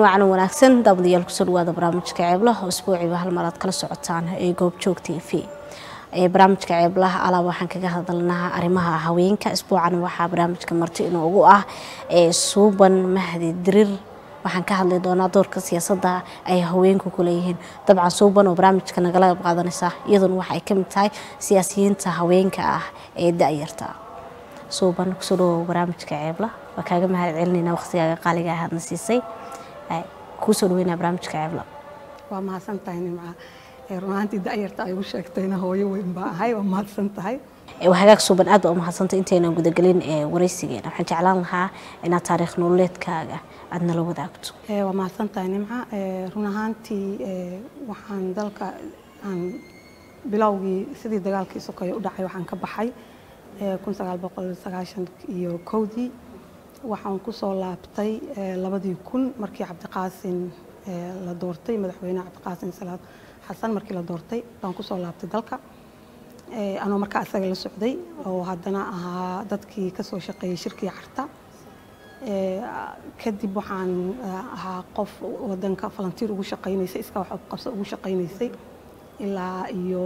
wacan wanaagsan daawadayaal kusoo dhawaada barnaamijka ceeblaha oo isbuuciiba hal mar aad kala socotaan ee goobjoog t v barnaamijka ceeblaha alaab waxaan kaga hadalnaa arrimaha haweenka isbuucan waxaa barnaamijka marti inuu ugu ah suuban mahdi dirir waxaan ka hadli doonaa doorka siyaasadda ay haweenku ku leeyihiin dabcan suuban oo barnaamijka nagala qayb qaadanaysa iyaduna waxa ay ka mid tahay siyaasiyiinta haweenka ah ee da-yarta suuban kusoo dhawow barnaamijka ceebla waa kaaga mahad celinayna waqtigaaga qaaliga ahaadna siisay kuusoo dhaweynaa barnaamijka ceebla waa mahadsan tahay nimca runaantii da-yarta ay ugu sheegtayna hooyo weyn baa ahay waa mahadsan tahay hagaag suuban aad baa u mahadsantay intaynan gudagelin waraysigeena waxaan jeclaan lahaa inaad taariikh nololeedkaaga aad nala wadaagto waa mahadsan tahay nimca run ahaantii waxaan dalka aan bilowgii sidii dagaalkii sokeeye u dhacay waxaan ka baxay kun sagaal boqol sagaashan iyo kowdii waxaan kusoo laabtay labadii kun markii cabdiqaasin la doortay madaxweyne cabdiqaasin salaad xasan markii la doortay baan kusoo laabtay dalka anoo markaa isaga la socday oo haddana ahaa dadkii kasoo shaqeeyey shirkii carta kadib waxaan ahaa qof wadanka falantiir ugu shaqaynaysay iska wax qabso ugu shaqaynaysay ilaa iyo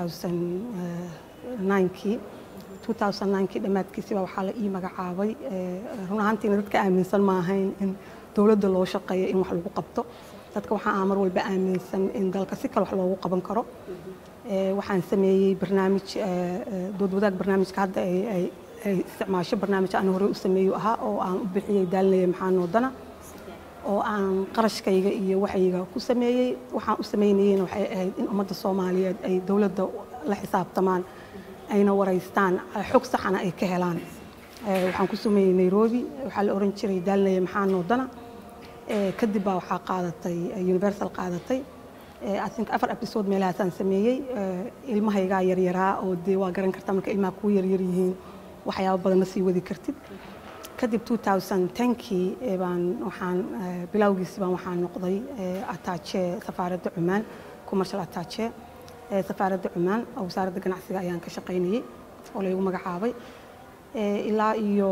2009kii 2009kii dhammaadkiisiba waxaa la ii magacaabay run ahaantiina dadka aaminsan ma ahayn in dowladda loo shaqeeyo in wax lagu qabto dadka waxaa ah mar walba aaminsan in dalka si kale wax loogu qaban karo waxaan sameeyey barnaamij dood wadaag barnaamijka hadda ay isticmaasho barnaamij aan horey u sameeyo ahaa oo aan u bixiyey daalinaya maxaa noodana oo aan qarashkayga iyo waxayga ku sameeyey waxaan u sameynayeyna waxay ahayd in ummadda soomaaliyeed ay dowladda la xisaabtamaan ayna waraystaan xog saxana ay ka helaan waxaan ku sameeyey nairobi waxaa la oran jiray daalinaya maxaa noodana kadib baa waxaa qaadatay universal qaadatay I think afar episode meelahaasaan sameeyey ilmahaygaa yaryaraa oo dee waa garan kartaa marka ilmaha kuu yaryar yihiin waxyaabo badan ma sii wadi kartid kadib 2010kii baan waxaan bilowgiisi baan waxaan noqday ataache safaaradda cumaan commercial ataache safaaradda cumaan oo wasaaradda ganacsiga ayaan ka shaqaynayey oo laygu magacaabay ilaa iyo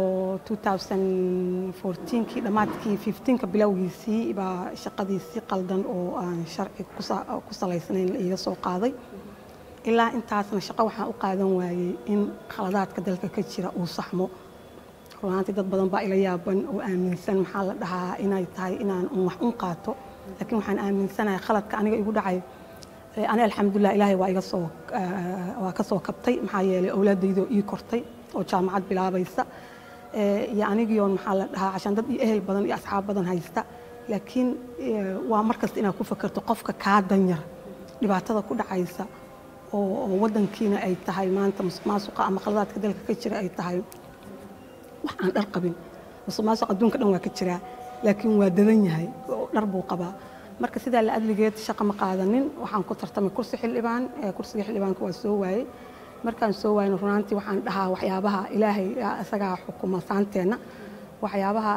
2014kii dhammaadkii 15ka bilowgiisii baa shaqadii si qaldan oo aan sharci ku salaysnayn la iiga soo qaaday ilaa intaasna shaqo waxaan u qaadan waayey in khaladaadka dalka ka jira uu saxmo runaantii dad badan baa ila yaaban oo aaminsan maxaa la dhahaa inay tahay inaan wax un qaato laakiin waxaan aaminsanahay khaladka aniga igu dhacay ani alxamdulilah ilaahay waa iga soo waa ka soo kabtay maxaa yeelay awlaadaydoo ii kortay oo jaamacad bilaabaysa iyo anigiion maxaa la dhahaa cashaan dad iyo ehel badan iyo asxaab badan haysta laakiin waa markasta inaad ku fakerto qofka kaa danyar dhibaatada ku dhacaysa oo wadankiina ay tahay maanta musuq maasuqa ama khaladaadka dalka ka jira ay tahay wax aan dhar qabin musuq maasuq adduunka dhan waa ka jiraa laakiin waa dadan yahay oo dhar buu qabaa marka sidaa la adligeed shaqo ma qaadanin waxaan ku tartamay kursi xildhibaan kursiga xildhibaanka waa soo waayey markaan soo waayno runaantii waxaan dhahaa waxyaabaha ilaahay isagaa xukuma saanteenna waxyaabaha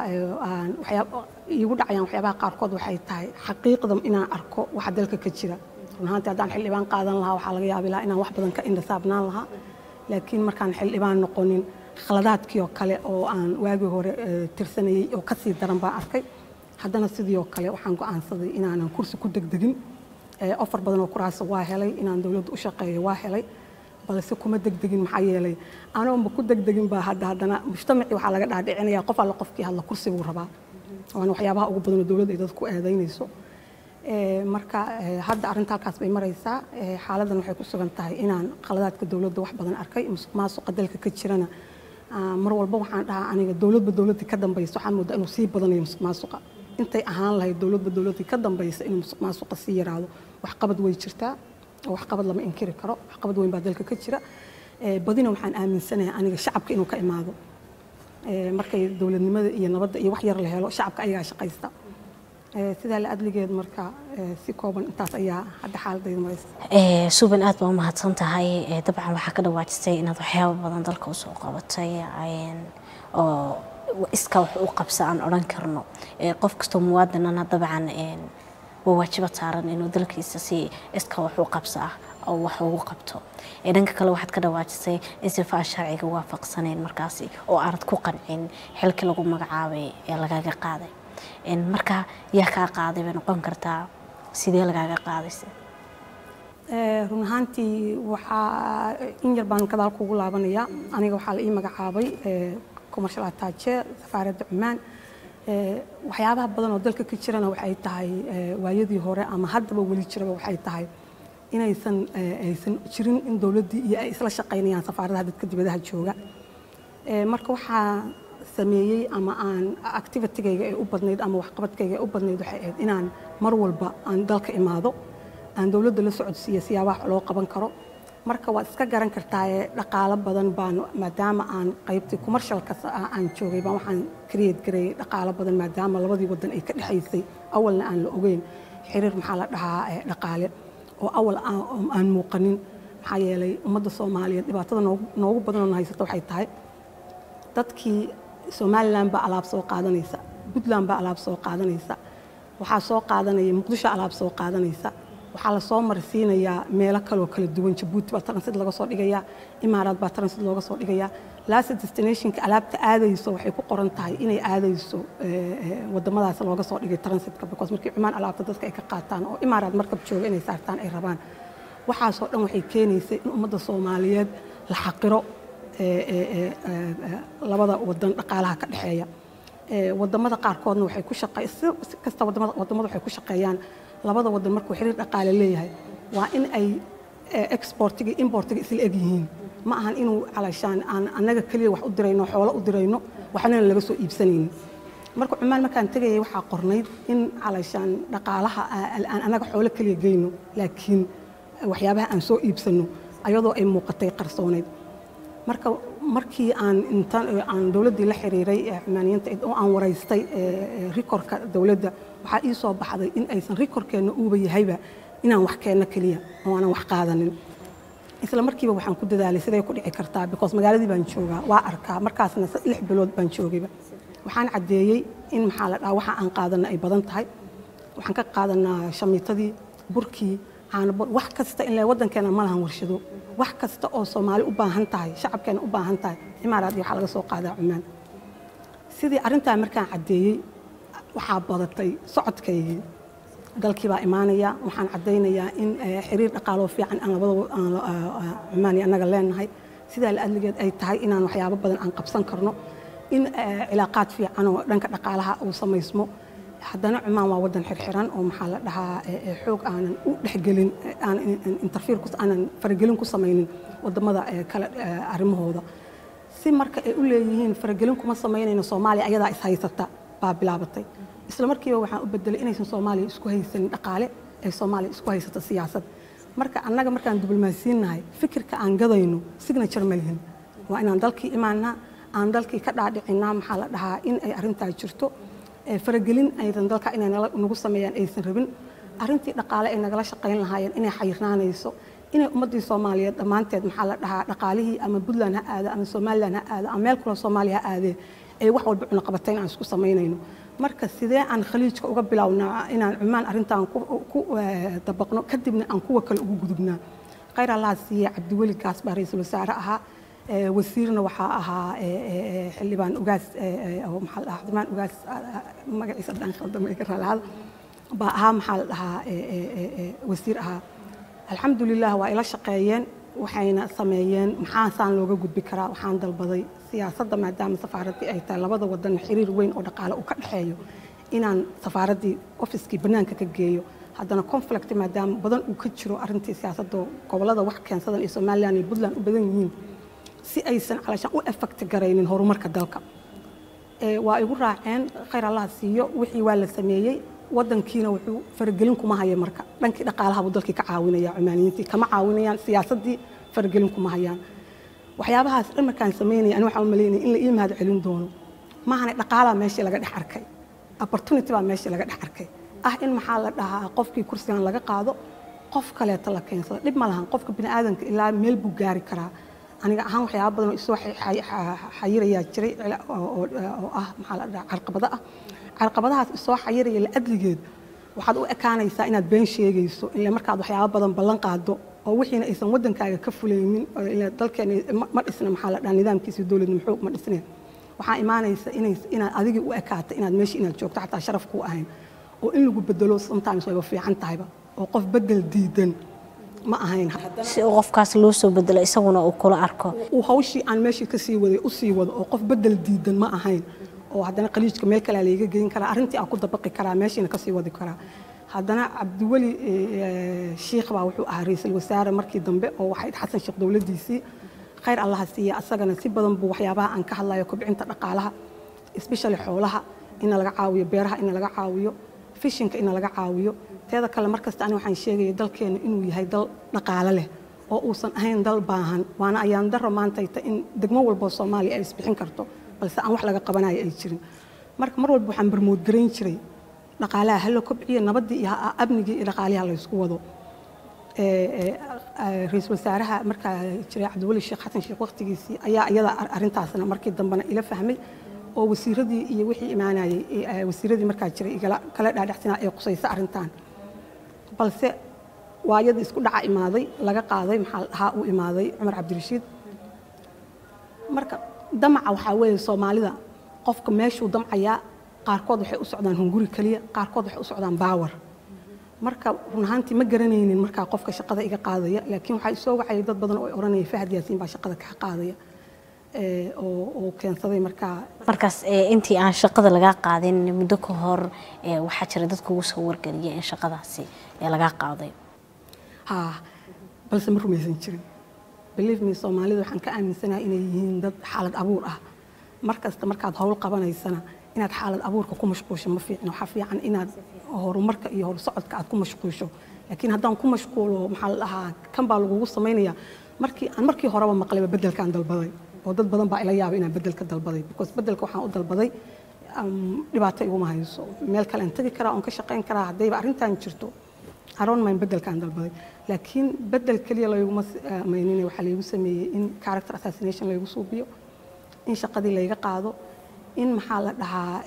iigu dhacayaan waxyaabaha qaarkood waxay tahay xaqiiqda inaan arko waxa dalka ka jira runaantii haddaan xildhibaan qaadan lahaa waxaa laga yaabi lahaa inaan wax badan ka indhasaabnaan lahaa laakiin markaan xildhibaan noqonin khaladaadkii oo kale oo aan waagii hore tirsanayey oo kasii daran baan arkay haddana sidii oo kale waxaan go'aansaday inaanan kursi ku degdegin ofar badan oo kuraasa waa helay inaan dowladda u shaqeeyo waa helay balse kuma degdegin maxaa yeelay anoonba ku degdegin baa hadda haddana mujtamacii waxaa laga dhaadhicinaya qof alla qofkii hadla kursi buu rabaa waana waxyaabaha ugu badan oo dowladda ay dadku eedaynayso marka hadda arrinta halkaas bay maraysaa xaaladdan waxay ku sugan tahay inaan khaladaadka dowladda wax badan arkay musuq maasuqa dalka ka jirana mar walba waxaan dhahaa aniga dowladba dowladdii ka dambaysa waxaan moodaa inuu sii badanayo musuq maasuqa intay ahaan lahayd dowladba dowladdii ka dambaysa inuu musuq maasuqa sii yaraado waxqabad way jirtaa oo waxqabad lama inkiri karo waxqabad weyn baa dalka ka jira badina waxaan aaminsanahay aniga shacabka inuu ka imaado markay dowladnimada iyo nabadda iyo wax yar la helo shacabka ayagaa shaqaysta sidaa la adligeed marka si kooban intaas ayaa hadda xaaladayda maraysa suuban aad baa u mahadsan tahay dabcan waxaa ka dhawaajisay inaad waxyaabo badan dalka usoo qabatay oo iska wax u qabsa aan odhan karno qof kastoo muwaadinana dabcan waa waajiba saaran inuu dalkiisa si iska wax u qabsa ah oo wax ugu qabto dhanka kale waxaad ka dhawaajisay in sifaa sharciga waafaqsanayn markaasi oo aanad ku qancin xilkii lagu magacaabay ee lagaga qaaday marka yaa kaa qaaday bay noqon kartaa sidee lagaaga qaadaysa run ahaantii waxaa in yar baan gadaal kugu laabanaya aniga waxaa la ii magacaabay commercial attaache safaaradda cumaan waxyaabaha badan oo dalka ka jirana waxay tahay waayadii hore ama haddaba weli jiraba waxay tahay inaysan aysan jirin in dowladdii iyo ay isla shaqaynayaan safaaradaha dadka dibadaha jooga marka waxaa sameeyey ama aan activitigayga ay u badnayd ama waxqabadkayga ay u badnayd waxay ahayd inaan mar walba aan dalka imaado aan dowladda la socodsiiya siyaabaha loo qaban karo marka waad iska garan kartaaye dhaqaalo badan baan maadaama aan qaybtii commercialka aan joogay baan waxaan create gareeyay dhaqaalo badan maadaama labadii wadan ay ka dhexaysay awalna aan la ogeyn xiriir maxaa la dhahaa dhaqaale oo awal aan muuqanin maxaa yeelay ummadda soomaaliyeed dhibaatada noogu badan oo haysata waxay tahay dadkii somalilan baa alaab soo qaadanaysa puntland baa alaab soo qaadanaysa waxaa soo qaadanaya muqdisho alaab soo qaadanaysa waxaa lasoo marsiinayaa meelo kaloo kala duwan jabuuti baa transit laga soo dhigayaa imaaraad baa transit looga soo dhigayaa last destinationka alaabta aadayso waxay ku qoran tahay inay aadayso wadamadaas looga soo dhigay transitka because markii cumaan alaabta dadka ay ka qaataan oo imaaraad markab jooga inay saartaan ay rabaan waxaasoo dhan waxay keenaysay in ummadda soomaaliyeed la xaqiro labada wadan dhaqaalaha ka dhexeeya wadamada qaarkoodna waxay ku shaqey si kasta wadamada waxay ku shaqeeyaan labada wadan markuu xiriir dhaqaale leeyahay waa in ay exportiga importiga isla eg yihiin ma ahan inuu calashaan aan annaga keliya wax u dirayno xoolo u dirayno waxnana laga soo iibsanaynin marka cumaan markaan tegayay waxaa qornayd in calashaan dhaqaalaha aan annaga xoolo keliya geyno laakiin waxyaabaha aan soo iibsano ayadoo ay muuqatay qarsooneyd marka markii aan inta aan dowladdii la xiriiray xumaaniyiinta oo aan waraystay rikorka dowladda waxaa ii soo baxday in aysan rikorkeenna uuba yahayba inaan wax keenno keliya oo aanan wax qaadanin isla markiiba waxaan ku dadaalay siday ku dhici kartaa because magaaladii baan joogaa waa arkaa markaasna lix bilood baan joogayba waxaan caddeeyey in maxaa la dhaha waxa aan qaadanna ay badan tahay waxaan ka qaadanaa shamiitadii burkii caanabor wax kasta in waddankeena ma lahan warshado wax kasta oo soomaali u baahan tahay shacabkeena u baahan tahay imaaraad iyo waxaa laga soo qaadaa cumaan sidii arrintaa markaan caddeeyey waxaa badatay socodkaygii dalkii baa imaanaya waxaan caddaynayaa in xiriir dhaqaaloo fiican aan labada cumaan iyo annaga leenahay sidaa la adligeed ay tahay inaan waxyaabo badan aan qabsan karno in cilaaqaad fiican oo dhanka dhaqaalaha uu samaysmo haddana cumaan waa waddan xirxiran oo maxaa la dhahaa xoog aanan u dhexgelin interfiir aanan faragelin ku samaynin wadamada kale arrimahooda si marka ay u leeyihiin faragelin kuma samaynayno soomaaliya ayadaa is haysata baa bilaabatay isla markiiba waxaan u bedelay inaysan soomaaliya isku haysanin dhaqaale ay soomaaliya isku haysato siyaasad marka annaga markaan diblomaasiinnahay fikirka aan gadayno signature ma lihin waa inaan dalkii imaanaa aan dalkii ka dhaadhicinaa maxaa la dhahaa in ay arrintaa jirto faragelin aydan dalka inay nagu sameeyaan aysan rabin arrintii dhaqaale ay nagala shaqayn lahaayeen inay xayirnaanayso inay ummaddii soomaaliyeed dhammaanteed maxaa la dhahaa dhaqaalihii ama puntland ha aado ama somaliland ha aado ama meel kaloo soomaaliya ha aadee ee wax walba cunaqabatayn aan isku samaynayno marka sidee aan khaliijka uga bilownaa inaan cumaan arrintan ku dabaqno kadibna aan kuwa kale ugu gudubnaa khayr allaha siiye cabdiweli gaas baa ra-iisul wasaare ahaa wasiirna waxaa ahaa xildhibaan ugaas oo maxaa la dhahaa xildhibaan ugaas magaciisa dhan khaldama iga raalaada baa ahaa maxaa la dhahaa wasiir ahaa alxamdulilah waa ila shaqeeyeen waxayna sameeyeen maxaasaan looga gudbi karaa waxaan dalbaday siyaasadda maadaama safaaraddii ay tahay labada wadan xiriir weyn oo dhaqaale uu ka dhexeeyo inaan safaaraddii ofiskii bannaanka ka geeyo haddana conflict maadaama badan uu ka jiro arrintii siyaasadda gobollada wax keensadan iyo somaliland iyo puntland u badan yihiin si aysan calashaan u effect garaynin horumarka dalka waa igu raaceen khayr allaha siiyo wixii waa la sameeyey wadankiina wuxuu faragelin kuma haya marka dhankii dhaqaalaha buu dalkii ka caawinaya cumaaniyiintii kama caawinayaan siyaasaddii faragelin kuma hayaan waxyaabahaas dhan markaan samaynaya ani waxaan u malaynaya in la ii mahad celin doono maahane dhaqaalaa meeshii laga dhex arkay opportunity baa meeshii laga dhex arkay ah in maxaa la dhahaa qofkii kursigan laga qaado qof kaleeta la keensado dhib ma lahan qofka bini aadanka ilaa meel buu gaari karaa aniga ahaan waxyaaba badan oo isoo xayirayaa jiray oo ah maxaa la dhahaa carqabado ah carqabadahaas isoo xayiraya la adligeed waxaad u ekaanaysaa inaad been sheegayso ile markaad waxyaaba badan ballan qaado oo wixiina aysan waddankaaga ka fulaynin dalkeena ma dhisna maxaa la dhahaa nidaamkiisa dowladnimo xoog ma dhisneen waxaa imaanaysa inay inaad adiga u ekaato inaad meesha inaad joogto xataa sharaf kuu ahayn oo in lagu bedelo sometimes wayba fiican tahayba oo qof bedel diidan ma ahayn si uu qofkaas loo soo bedelo isaguna uu kula arko uu hawshii aan meeshii ka sii waday u sii wado oo qof bedel diidan ma ahayn oo haddana qaliijka meel kalea layga geyn karaa arrintii aan ku dabaqi karaa meeshiina kasii wadi karaa haddana cabdiweli shiikh baa wuxuu ahaa ra-iisul wasaare markii dambe oo waxay xasan sheekh dowladdiisii khayr allaha siiya asagana si badan buu waxyaabaha aan ka hadlayo kobcinta dhaqaalaha especially xoolaha ina laga caawiyo beeraha ina laga caawiyo fishinka ina laga caawiyo teeda kale markasta ani waxaan sheegaya dalkeena inuu yahay dal dhaqaale leh oo uusan ahayn dal baahan waana ayaan daro maantayta in degmo walboo soomaaliya ay isbixin karto balse aan wax laga qabanayo ay jirin marka mar walba waxaan barmoodgarayn jiray dhaqaalaha hala kobciyo nabaddii iyo amnigii iyo dhaqaaliha laysku wado ra-iisul wasaaraha markaa jiray cabdiweli sheekh xasan sheekh waqtigiisii ayaa iyada arrintaasna markii dambena ila fahmay oo wasiiradii iyo wixii imaanayay wasiiradii markaa jiray igala kala dhaadhacsanaa ee qusaysa arrintan balse waa iyada isku dhaca imaaday laga qaaday maxaa la dhahaa uu imaaday cumar cabdirashiid marka damaca waxaa weeye soomaalida qofka meeshuu damcayaa qaarkood waxay u socdaan hunguri keliya qaarkood waxay u socdaan baawar marka run ahaantii ma garanaynin markaa qofka shaqada iga qaadaya laakiin waxaa isoo wacayay dad badan oo ay odhanaya fahad yaasiin baa shaqada kaa qaadaya oo keensaday markaa markaas intii aan shaqada lagaa qaadin muddo ka hor waxaa jira dad kugu soo wargeliya in shaqadaasi lagaa qaaday ha balse ma rumaysan jirin believe me soomaalida waxaan ka aaminsanahay inay yihiin dad xaalad abuur ah mar kasta markaad howl qabanaysana inaad xaalad abuurka ku mashquusho ma fiicno waxaa fiican inaad horumarka iyo horsocodka aad ku mashquusho laakiin haddaan ku mashquulo maxaa la dhahaa kan baa lagugu samaynaya markii aan markii horeba maqlayba bedelkaan dalbaday oo dad badan baa ila yaabay inaan bedelka dalbaday because bedelka waxaan u dalbaday dhibaato iguma hayso meel kale aan tegi karaa oon ka shaqayn karaa haddayba arrintan jirto aroon mayn bedelkaan dalbaday laakiin bedel keliya layguma maynine waxaa laygu sameeyey in character assassination laygu suubiyo in shaqadii layga qaado in maxaa la dhahaa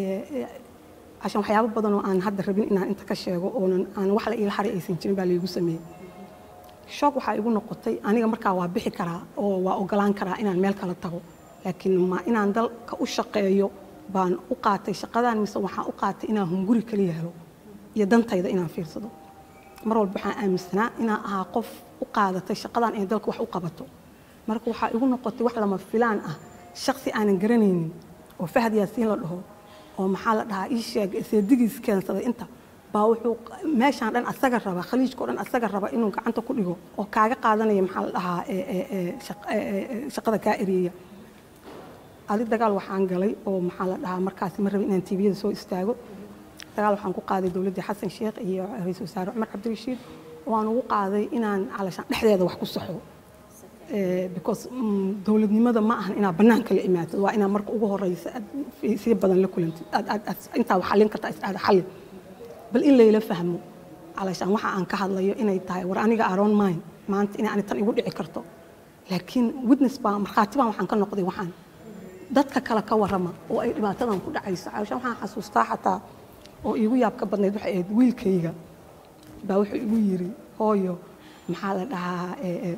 cashan waxyaabo badan oo aan hadda rabin inaan inta ka sheego oonan aan wax la iila xari aysan jirin baa laygu sameeyey shoog waxaa igu noqotay aniga markaa waa bixi karaa oo waa ogolaan karaa inaan meel kala tago laakiin ma inaan dalka u shaqeeyo baan u qaatay shaqadan mise waxaan u qaatay inaan hunguri kaliya helo iyo dantayda inaan fiirsado mar walba waxaan aaminsanaa inaan ahaa qof u qaadatay shaqadan inay dalka wax u qabato marka waxaa igu noqotay wax lama filaan ah shaqsi aanan garanaynin oo fahad yaasiin la dhaho oo maxaa la dhahaa ii sheeg seedigiis keensaday inta baa wuxuu meeshaan dhan asaga raba khaliijka oo dhan asaga raba inuu gacanta ku dhigo oo kaaga qaadanaya maxaa la dhahaa shaqada kaa ereeya adi dagaal waxaan galay oo maxaa la dhahaa markaasi ma rabin inaan tviyada soo istaago dagaal waxaan ku qaaday dowladdii xasan sheekh iyo ra-iisul wasaare cumar cabdirashiid waan ugu qaaday inaan calashaan dhexdeeda wax ku saxo because dowladnimada ma ahan inaad bannaanka la imaatid waa inaad marka ugu horeysa si badan la kulantid intaa xallin kartaa isdhaada xalli bal in layla fahmo calashaan waxa aan ka hadlayo inay tahay war aniga aroon mine maanta inay ani tan igu dhici karto laakiin witness baa markhaati baan waxaan ka noqday waxaan dadka kale ka warrama oo ay dhibaatadan ku dhacayso calashaan waxaan xasuustaa xataa oo iigu yaab ka badnayd waxay ahayd wiilkayga baa wuxuu igu yiri hooyo maxaa la dhahaa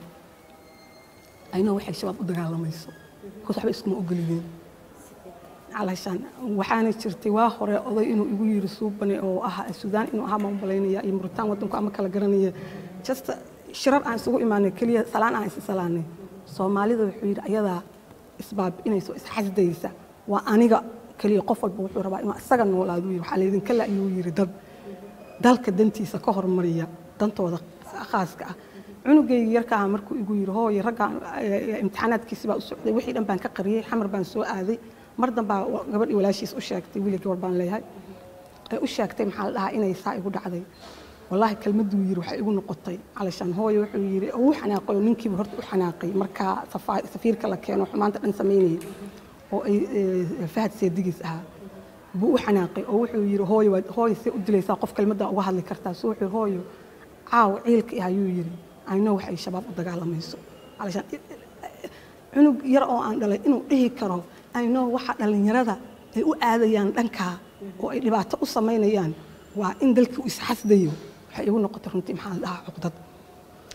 aynoo waxay shabaab u dagaalamayso because waxba iskuma ogolideen calashaan waxaana jirtay waa hore oday inuu igu yiri suubane oo ah suudaan inuu ahaa baan malaynaya iyo muritaan waddanku ama kala garanaya just shirar aan isugu imaanay keliya salaan aan isi salaanay soomaalida wuxuu yidhi ayadaa isbaabi'inayso isxasdaysa waa aniga keliya qof walba wuxuu rabaa inuu isaga noolaadu yiri waxaa laydinka la ayuu yiri dad dalka dantiisa ka hormariya dantooda khaaska ah cunugayga yarkaa markuu igu yiri hooyo ragga imtixaanaadkiisi baa u socday wixii dhan baan ka qariyey xamar baan soo aaday mar dambaa gabadhii walaashiis u sheegtay wiili gabar baan leeyahay ee u sheegtay maxaa la dhahaa inay saa igu dhacday wallaahi kelmaduu yiri waxay igu noqotay calashaan hooyo wuxuu yiri uu xanaaqay oo ninkiiba horta u xanaaqay markaa safiirka la keeno xumaanta dhan samaynayay oo ay fahad seedigiis ahaa buu u xanaaqay oo wuxuu yiri hooyo hooyo see u dilaysaa qof kelmaddaa uga hadli kartaa so wuxuu hooyo caaw ciilka ah ayuu yiri ayno waxay shabaab u dagaalamayso calashaan cunug yar oo aan dhalay inuu dhihi karo ayno waxa dhallinyarada ay u aadayaan dhankaa oo ay dhibaato u samaynayaan waa in dalkii u isxasdayo waxay igu noqotay runtii maxaa la dhahaa cuqdad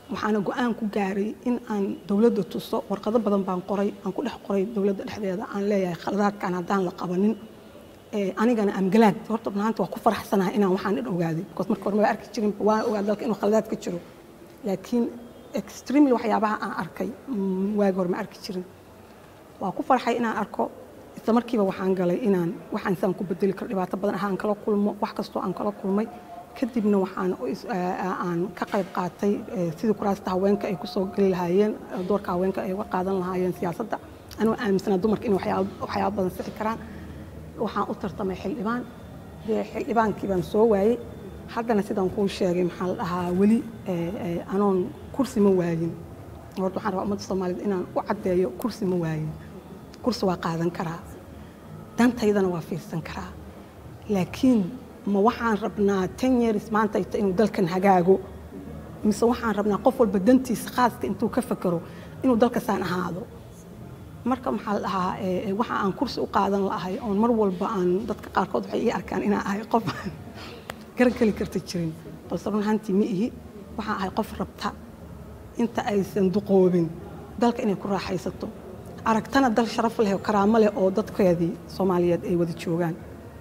waxaana go-aan ku gaaray in aan dowladda tuso warqado badan baan qoray aan ku dhex qoray dowladda dhexdeeda aan leeyahay khaladaadkan haddaan la qabanin anigana amgalaad horta maanta waa ku faraxsanahay inaan waxaan dhan ogaaday because marka hore ma arki jirin waan ogaa dalka inuu khaladaad ka jiro laakiin extremely waxyaabaha aan arkay waagi hore ma arki jirin waa ku farxay inaan arko isla markiiba waxaan galay inaan waxaan saan ku bedeli karo dhibaato badan ahaan kala kulmo wax kastoo aan kala kulmay kadibna waxaan aan ka qayb qaatay sidii kuraasta haweenka ay kusoo geli lahaayeen doorka haweenka ay uga qaadan lahaayeen siyaasadda anuu aaminsanaa dumarka inay waxyaabo badan sixi karaan waxaan u tartamay xildhibaan dee xildhibaankii baan soo waayey haddana sidaan kuu sheegay maxaa la dhahaa weli anoon kursi ma waayin horta waxaan rabaa ummadda soomaaliyed inaan u caddeeyo kursi ma waayin kursi waa qaadan karaa dantaydana waa fiirsan karaa laakiin ma waxaan rabnaa ten years maanta ita inuu dalkan hagaago mise waxaan rabnaa qof walba dantiisa khaaska intuu ka fakero inuu dalkasaan ahaado marka maxaa la dhahaa waxa aan kursi u qaadan lahay oon mar walba aan dadka qaarkood waxay ii arkaan inaan ahay qof aan garageli karta jirin balse run ahaantii ma ihi waxaan ahay qof rabta inta aysan duqoobin dalka inay ku raaxaysato aragtana dal sharaf leh oo karaamo leh oo dadkeedii soomaaliyeed ay wada joogaan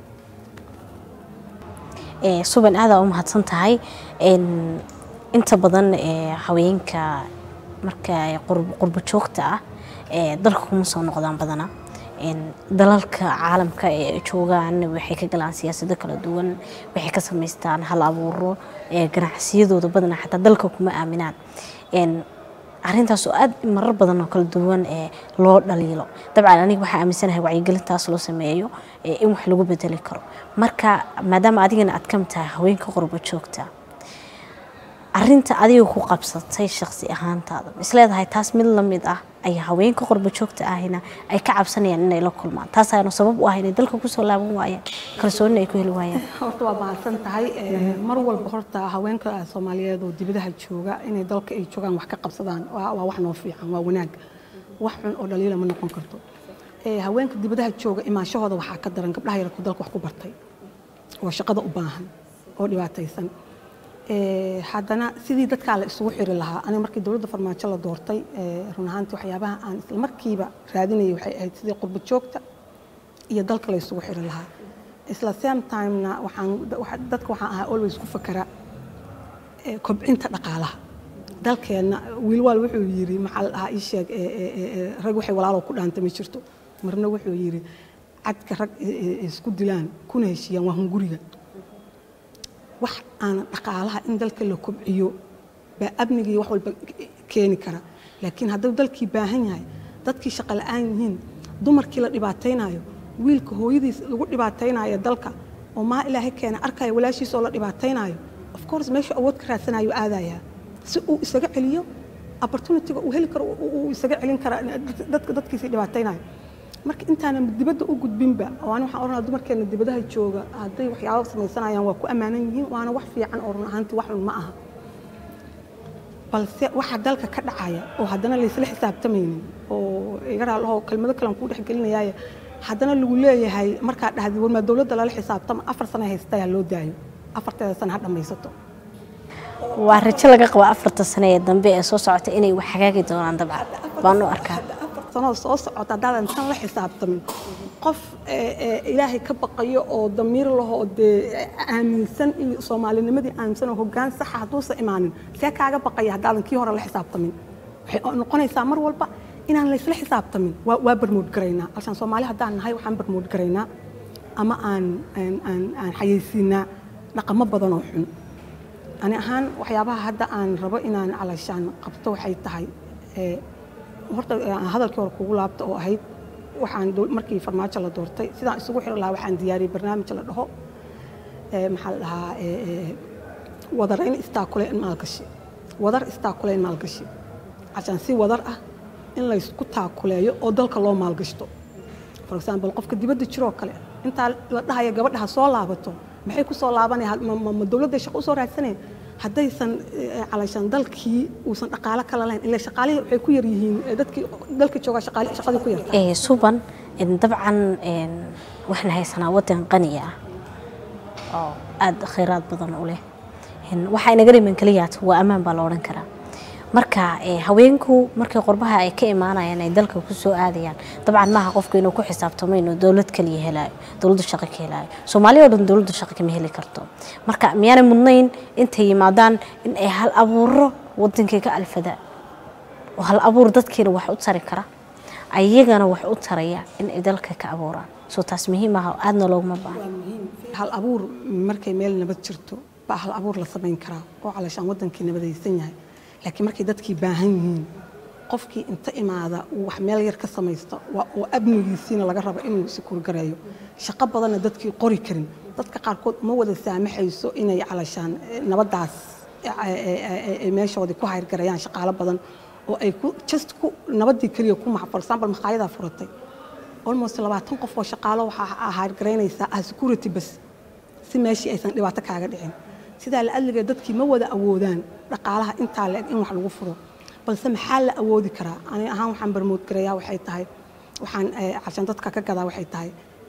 suban aadaa u mahadsan tahay inta badan haweenka marka qurbo joogta ah dalka kuma soo noqdaan badana dalalka caalamka ee joogaan waxay ka galaan siyaasado kala duwan waxay ka samaystaan hal abuuro ganacsiyadooda badana xataa dalka kuma aaminaan arintaas oo aad marar badan oo kala duwan loo dhaliilo dabcan aniga waxaa aaminsanahay wacyigelintaas loo sameeyo in wax lagu bedeli karo marka maadaama adigana aad kamid tahay haweenka qurbo joogta arinta adiga ku qabsatay shaqsi ahaantaada isleedahay taas mid lamid ah ay haweenka qurbo joogta ahina ay ka cabsanayaan inay la kulmaan taas ayaanu sabab u ah inay dalka kusoo laaban waayaan kalsoonina ay ku heli waayaan horta waa mahadsan tahay mar walba horta haweenka soomaaliyeed oo dibadaha jooga inay dalka ay joogaan wax ka qabsadaan waa wax noo fiican waa wanaag wax xun oo dhaliila ma noqon karto haweenka dibadaha jooga imaanshahooda waxaa ka daran gabdhaha yarku dalka wax ku bartay oo shaqada u baahan oo dhibaataysan haddana sidii dadkaa la isugu xiri lahaa aniga markii dowladda farmaajo la doortay run ahaantii waxyaabaha aan isla markiiba raadinayay waxay ahayd sidii qurbo joogta iyo dalka la isugu xiri lahaa isla same timena waxaan dadka waxaan ahaa always ku fakera kobcinta dhaqaalaha dalkeenna wiilwaal wuxuu yiri maxaa la dhahaa ii sheeg rag waxay walaalo ku dhaanta ma jirto marna wuxuu yiri cadka rag isku dilaan kuna heshiiyaan waa hunguriga wax aan dhaqaalaha in dalka la kobciyo baa amnigii wax walba keeni kara laakiin hadduu dalkii baahan yahay dadkii shaqo la-aan yihiin dumarkii la dhibaataynayo wiilka hooyadiis lagu dhibaataynayo dalka oo maa ilaahay keena arkaya walaashiis oo la dhibaataynayo of course meeshu awood ka raadsanayo aadayaa si uu isaga celiyo opportunityga uu heli karo uu isaga celin kara dadka dadkiisii dhibaataynayo marka intaanan dibadda u gudbinba waan waxaan oranaa dumarkeena dibadaha jooga hadday waxyaabo samaysanayaan waa ku ammaanan yihiin waana wax fiican oo run ahaantii wax xun ma aha balse waxa dalka ka dhacaya oo haddana laysla xisaabtamaynin oo iga raallahoo kelmado kalean kuu dhexgelinayaaye haddana lagu leeyahay markaa dhahdi warmaa dowladda lala xisaabtama afar sano haystayaa loo daayo afarteeda sano ha dhammaysato waa rajo laga qabo afarta sano ee dambe ee soo socota inay wax hagaagi doonaan dabcan baan u arkaa sanoo soo socota haddaadan tan la xisaabtamin qof ilaahay ka baqayo oo damiir lahoo dee aaminsan iyo soomaalinimadii aaminsan oo hoggaan saxa hadduusan imaanin see kaaga baqaya haddaadan kii hore la xisaabtamin waxay noqonaysaa mar walba inaan laysla xisaabtamin waa barmood garaynaa alshaan soomaali haddaan nahay waxaan barmood garaynaa ama aan aan xayeysiinaa dhaqamo badan oo xun ani ahaan waxyaabaha hadda aan rabo inaan calashaan qabto waxay tahay horta hadalkii hore kugu laabta oo ahayd waxaan markii farmaajo la doortay sidaan isugu xiri lahaa waxaan diyaariyey barnaamij la dhaho maxaa la dhahaa wadarayn istaakuleyn maalgashi wadar istaakuleyn maalgashi cashaan si wadar ah in laysku taakuleeyo oo dalka loo maalgashto for example qofka dibadda jiroo kale intaa la dhahaya gabadhaha soo laabato maxay ku soo laabanaya ma dowladday shaqo usoo raadsaneen haddaysan calashaan dalkii uusan dhaqaalo kala lahayn ilaa shaqaalihii waxay ku yar yihiin dadkii dalka joogaa shaqadii ku yarta suban dabcan waxaan haysanaa waddan qani ah oo aada khayraad badan u leh waxaa inaga dhiman keliyaat waa ammaan baa la odhan karaa marka eh, haweenku markay qurbaha ay ka imaanayaan ay dalka ku soo aadayaan dabcan maaha qofku inuu ku xisaabtamo inuu dowlad kaliya helaayo dowladdu shaqo ka helaayo soomaaliya oo dhan dowladdu shaqo kama heli karto marka miyaanay mudnayn intay yimaadaan in ay hal abuuro wadankay ka alfadaan oo hal abuur dadkiina wax u tari kara ayagana wax u taraya in ay dalka ka abuuraan soo taas muhiim ah oo aadna looguma baahna hal abuur markay meel nabad jirto baa hal abuur la samayn karaa oo calashaan wadankii nabadaysan yahay laakiin markay dadkii baahan yihiin qofkii inta imaada uu wax meel yar ka samaysto waa oo amnigiisiina laga rabo inuu sikuurgareeyo shaqo badanna dadkii qori karin dadka qaarkood ma wada saamaxayso inay calashaan eh, nabadaas eh, eh, eh, eh, meeshoodii ku hayrgareeyaan shaqaalo badan oo ay ku just ku nabadii keliya ku maxa for example makhaayadaha furatay almost labaatan qof oo shaqaalo waxaa haargaraynaysaa ah security bas si meeshii aysan dhibaato kaaga dhicin sidaa la adligeed dadkii ma wada awoodaan dhaqaalaha intaa la eg in wax lagu furo balse maxaa la awoodi karaa ani ahaan waxaan barmood gareeyaa waxay tahay waxaan eh, cashan dadka ka gadaa waxay tahay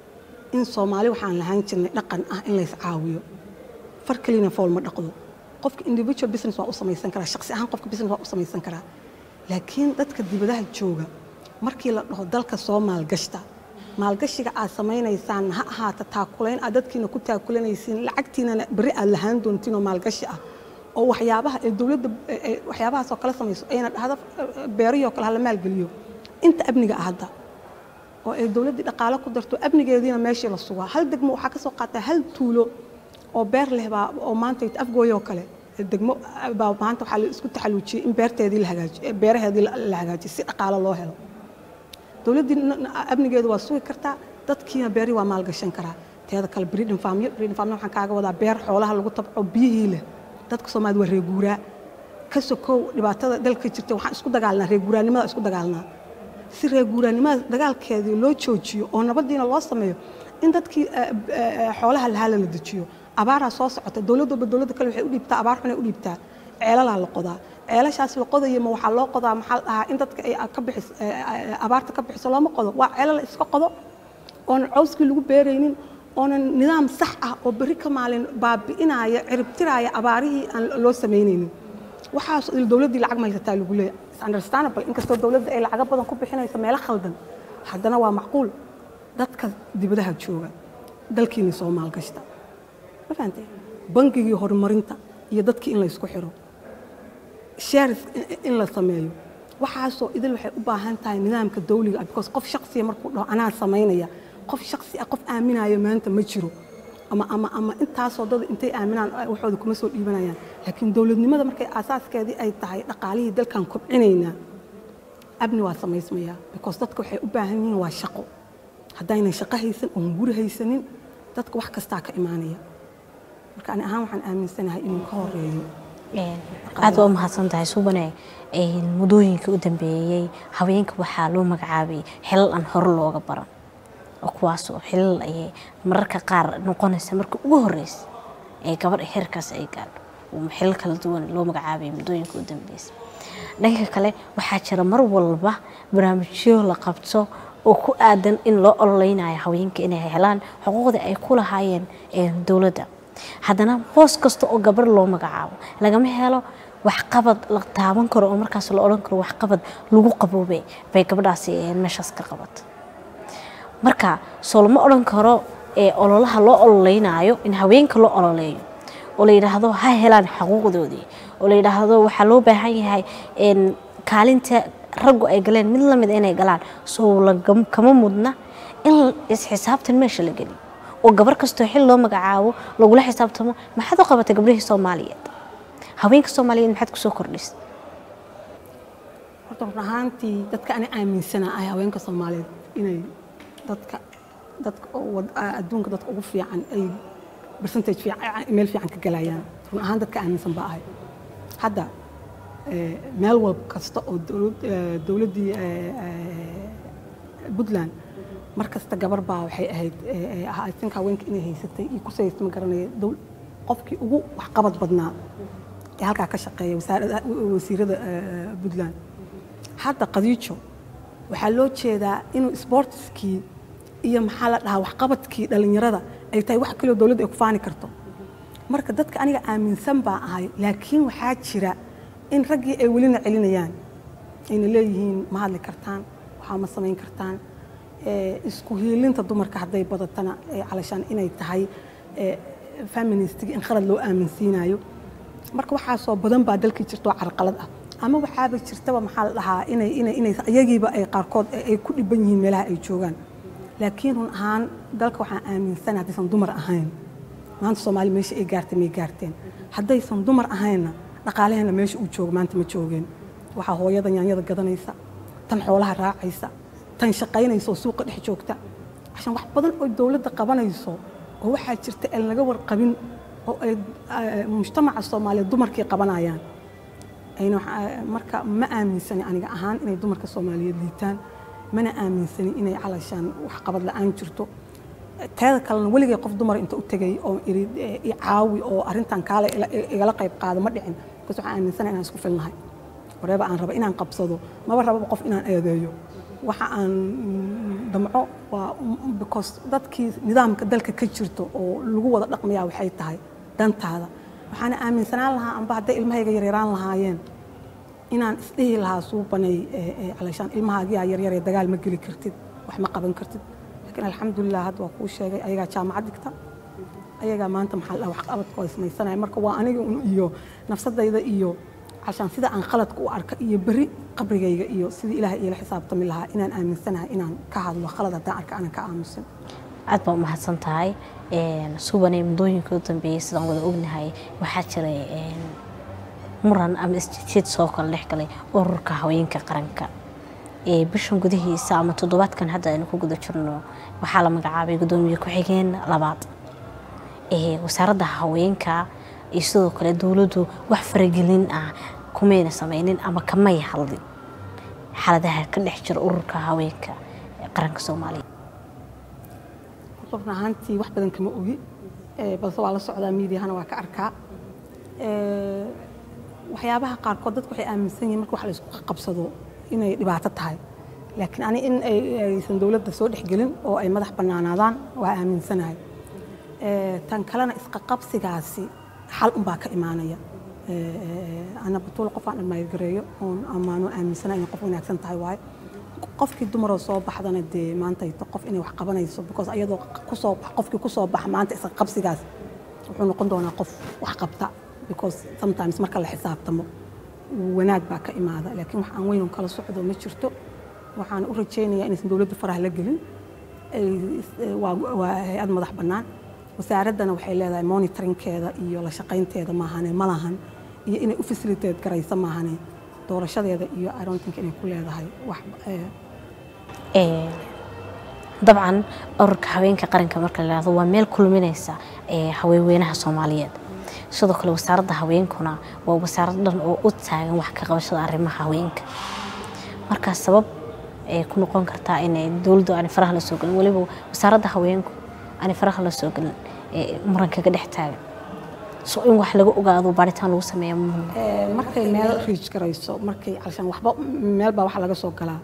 in soomaali waxaan lahaan jirnay dhaqan ah in lays caawiyo far kelina fool ma dhaqdo qofka individual business waa u samaysan karaa shaqsi ahaan qofka business waa u samaysan karaa laakiin dadka dibadaha jooga markii la dhaho dalka soo maalgashta maalgashiga aad samaynaysaan ha ahaata taakulayn aad dadkiina ku taakulanaysiin lacagtiinana berri aad lahaan doontiin oo maalgashi ah oo waxyaabaha ee dowladda ee- ee waxyaabahaas oo kale samayso ayna dhahdo eh, beerihii oo kale hala maalgeliyo inta amniga ah hadda oo ay dowladdii dhaqaalo ku darto amnigeediina meeshii la sugaa hal degmo waxaa ka soo qaataa hal tuulo oo beer leh baa oo maanta afgooy oo kale degmo baa maanta waxaa la isku taxaluujiyey in beerteedii la hagaajiyo beeraheedii la la hagaajiyo si dhaqaalo loo helo dowladdii n- n- amnigeedu waa sugi kartaa dadkiina beeri waa maalgashan karaa teeda kale breeding farmyo breeding farmyo waxaan kaaga wadaa beer xoolaha lagu tabco biyihii leh dadka soomaalida waa reeguuraa ka sokow dhibaatada dalka jirta waxaan isku dagaalnaa reeguuraanimada isku dagaalnaa si reeguuraanimada dagaalkeedii loo joojiyo oo nabadiina loo sameeyo in dadkii eh, eh, xoolaha lahaala la dejiyo abaaraa soo socota dowladooba dowladda kale waxay u dhiibtaa abaar xunay u dhiibtaa ceelalaa la qodaa ceelashaas la qodayo ma waxaa loo qodaa maxaa la dhahaa in dadka ay ka bixis eh, eh, abaarta ka bixiso looma qodo waa ceelal la iska qodo oonan cawskii lagu beeraynin oonan nidaam sax ah oo berri ka maalin baabi'inaya ciribtiraaya abaarihii aan loo samaynaynin waxaas il dowladdii lacag ma haysataa lagu leeyahay It's understandable inkastoo dowladda ay lacago badan ku bixinayso meelo khaldan haddana waa macquul dadka dibadaha jooga dalkiina soo maalgashta ma fahantay bangigii horumarinta iyo dadkii in la isku xiro shares in la sameeyo waxaasoo idil waxay u baahan tahay nidaamka dawliga ah because qof shaksiya markuu dhaho anaa samaynaya qof shaksi ah qof aaminaya maanta ma jiro ama ama ama intaasoo dad intay aaminaan ay waxooda kuma soo dhiibanayaan laakiin dowladnimada markay aasaaskeedii ay tahay dhaqaalihii dalkan kobcinaynaa abni waa samaysmayaa because dadka waxay u baahan yihiin waa shaqo haddaynan shaqo haysan oon guri haysanin dadka wax kastaa ka imaanaya marka ani ahaan waxaan aaminsanahay inuu ka horeeyo aad waa u mahadsan tahay subane muddooyinkii u dambeeyey haweenka waxaa loo magacaabay xilal aan hore looga baran oo kuwaasoo xilal ayay mararka qaar noqonaysa marka ugu horeysa ee gabadha xeerkaas ay gaadho oo xilal kala duwan loo magacaabay muddooyinka u dambeysa dhanka kale waxaa jira mar walba barnaamijyo la qabto oo ku aadan in loo ololeynayo haweenka inay helaan xuquuqda ay ku lahaayeen dowladda haddana boos kasta oo gabar loo magacaabo lagama helo waxqabad la taaban karo oo markaas la odhan karo waxqabad lagu qaboobay bay gabadhaasi meeshaas ka qabat marka soo lama odhan karo ololaha loo ololeynayo in haweenka loo ololeeyo oo la yidhaahdo ha helaan xuquuqdoodii oo la yidhaahdo waxaa loo baahan yahay kaalinta raggu ay galeen mid lamid inay galaan soo kama mudna in isxisaabtan meesha la geliyo oo gabar kastoo xil loo magacaabo lagula xisaabtamo maxaad u qabatay gabdhihii soomaaliyeed haweenka soomaaliyeed maxaad kusoo kordhisa horta run ahaantii dadka ani aaminsana ahay haweenka soomaaliyeed inay dadka dadka adduunka dadka ugu fiican ay percentage fiican meel fiican ka galayaan run ahaan dadka aaminsan baa ahay hadda meel walb kasta oo dowladdii puntland mar kasta gabar baa waxay ahayd asinka haweenka inay haysatay iyo kusaysta ma garanaya qofkii ugu waxqabad badnaa ee halkaa ka shaqeeya wasiirada puntland hadda qadiijo waxaa loo jeedaa inuu sportiskii iyo maxaa la dhahaa waxqabadkii dhallinyarada ay tahay wax kaloo dowladda ay ku faani karto marka dadka aniga aaminsan baa ahay laakiin waxaa jira in raggii ay welina celinayaan ayna leeyihiin ma hadli kartaan waxaa ma samayn kartaan isku hiilinta dumarka hadday badatana calashaan inay tahay feministiga in khalad loo aaminsiinayo marka waxaasoo badan baa dalkii jirta oo carqalad ah ama waxaaba jirtaba maxaa la dhahaa inay inay inay iyagiiba ay qaarkood ay ku dhiban yihiin meelaha ay joogaan laakiin run ahaan dalka waxaan aaminsana haddaysan dumar ahayn maanta soomaali meesha ay gaartay may gaarteen haddaysan dumar ahaynna dhaqaalaheena meesha uu joogo maanta ma joogeen waxaa hooyada yaanyada gadanaysa tan xoolaha raacaysa tan shaqaynaysa oo suuqa dhex joogta cashan wax badan oo dowladda qabanayso oo waxaa jirta aan laga warqabin oo ay mujtamaca soomaaliyeed dumarkii qabanayaan ayna marka ma aaminsani aniga ahaan inay dumarka soomaaliyeed liitaan mana aaminsani inay calashaan waxqabad la-aan jirto teeda kalena weligay qof dumar inta u tegay oo iri caawi oo arrintan kaale igala qayb qaado ma dhicin bikaas waxaan aaminsana inaan isku filnahay wareeba aan raba inaan qabsado maba rababa qof inaan eedeeyo waxa aan damco waa because dadkii nidaamka dalka ka jirto oo lagu wada dhaqmayaa waxay tahay dantaada waxaana aaminsanaan lahaa amba hadday ilmahayga yaryaraan lahaayeen inaan isdhihi lahaa suubanay calashaan ilmahaagiyaa yaryaree dagaal ma geli kartid wax ma qaban kartid laakiin alxamdulilah hadda waa kuu sheegay ayagaa jaamacad dhigta ayagaa maanta maxaa la waxqabadkooda samaysanaya marka waa aniga iyo nafsadayda iyo cashaan sida aan khaladka u arka iyo berri qabrigayga iyo sidii ilaahay iila xisaabtami lahaa inaan aaminsanahay inaan ka hadlo khalad haddaan arka aanan ka aamusin aad baa umahadsan tahay subanay muddooyinka u dambeeyey sidaan wada ognahay waxaa jiray muran ama isjiid soo kala dhex galay ururka haweenka qaranka bishan gudihiisa ama toddobaadkan hadda aynu ku guda jirno waxaa la magacaabay guddoomiye ku-xigeen labaad wasaaradda haweenka iyo sidoo kale dowladdu wax faragelin ah kumayna samaynin ama kamay hadlin xaaladaha ka dhex jira ururka haweenka qaranka soomaaliya run ahaantii wax badan kama ogi balse waa la socdaa miidiyahana waa ka arkaa waxyaabaha qaarkood dadku waxay aaminsan yihin marka wax la isku qabsado inay dhibaato tahay laakiin ani in aysan dowladda soo dhexgelin oo ay madax bannaanaadaan waa aaminsanahay tan kalena isqaqabsigaasi xal unbaa ka imaanaya ana batuul qof aan dhammaydgareeyo oon ammaano aaminsana inay qof wanaagsan tahay waaye qofkii dumaroo soo baxdana dee maanta qof inay wax qabanayso because ayadoo kusoo qofkii kusoo baxa maanta isqaqabsigaas wuxuu noqon doonaa qof wax qabta because sometimes marka la xisaabtamo wanaag baa ka imaada laakiin wax aan weynon kala socdo ma jirto waxaan u rajaynayaa inaysan dowladda faraha la gelin waa hay-ad madax bannaan wasaaraddana waxay leedahay monitoringkeeda iyo la shaqaynteeda maahane ma lahan iyo inay u facilitate garayso maahane doorashadeeda iyo irontinka inay ku leedahay wax dabcan ururka haweenka qaranka marka la yihahdo waa meel kulminaysa haweenweynaha soomaaliyeed sidoo kale wasaaradda haweenkuna waa wasaarad dhan oo u taagan wax ka qabashada arrimaha haweenka markaa sabab ay ku noqon kartaa inay dowladdu aanay faraha la soo gelin weliba wasaaradda haweenku aanay faraha la soo gelin muranka ka dhex taagan so in wax laga ogaado baaritaan lagu sameeya markay meel riij garayso markay calshaan waxba meel baa wax laga soo galaa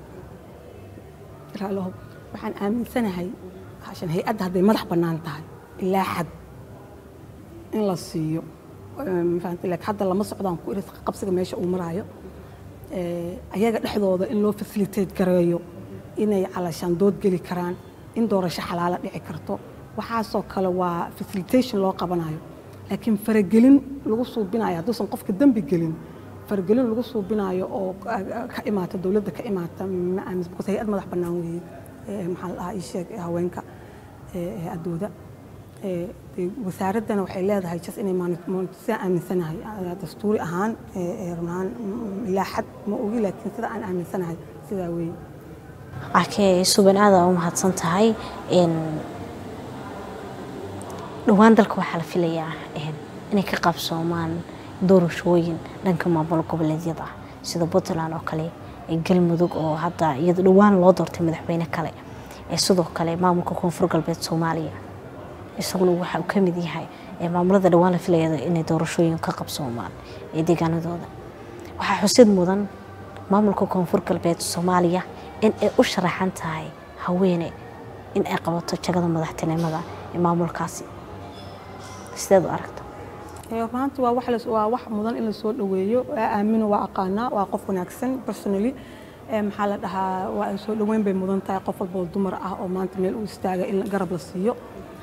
waxaan aaminsanahay cashan hay-adda hadday madax bannaan tahay ilaa xad in la siiyo mafahamtay laakiin hadda lama socdaan ku iris qabsiga meesha uu maraayo ayaga dhexdooda in loo facilitate gareeyo inay calashaan dood geli karaan in doorasho xalaala dhici karto waxaasoo kale waa facilitation loo qabanayo laakiin faragelin lagu suubinayo hadduusan qofka dembi gelin faragelin lagu suubinayo oo ka imaata dowladda ka imaata ma aamis because hay-ad madax bannaan weeye maxaa la dhahaa ii sheeg haweenka hay-adooda wasaaraddana waxay leedahay jas inay sidaan aaminsanahay dastuuri ahaan run ahaan ilaa xad ma ogi laakiin sida aan aaminsanahay sidaa weeye akee suban aada u mahadsan tahay dhowaan dalka waxaa la filayaa inay ka qabsoomaan doorashooyin dhanka maamul goboleedyada ah sida puntland oo kale galmudug oo hadda iyado dhowaan loo doortay madaxweyne kale sidoo kale maamulka koonfur galbeed soomaaliya isaguna waxa uu ka mid yahay maamulada dhowaan la filaya inay doorashooyin ka qabsoomaan ee deegaanadooda waxaa xusid mudan maamulka koonfur galbeed soomaaliya in ay u sharaxan tahay haweene in ay qabato jagada madaxtinimada ee maamulkaasi sideed u aragta maanta waa wax la- waa wax mudan in la soo dhoweeyo Waa aamino waa aqaanaa waa qof wanaagsan personally Ee, maxaa la dhahaa waa soo dhoweyn bay mudan tahay qof walba oo dumar ah oo maanta meel u istaaga in garab la siiyo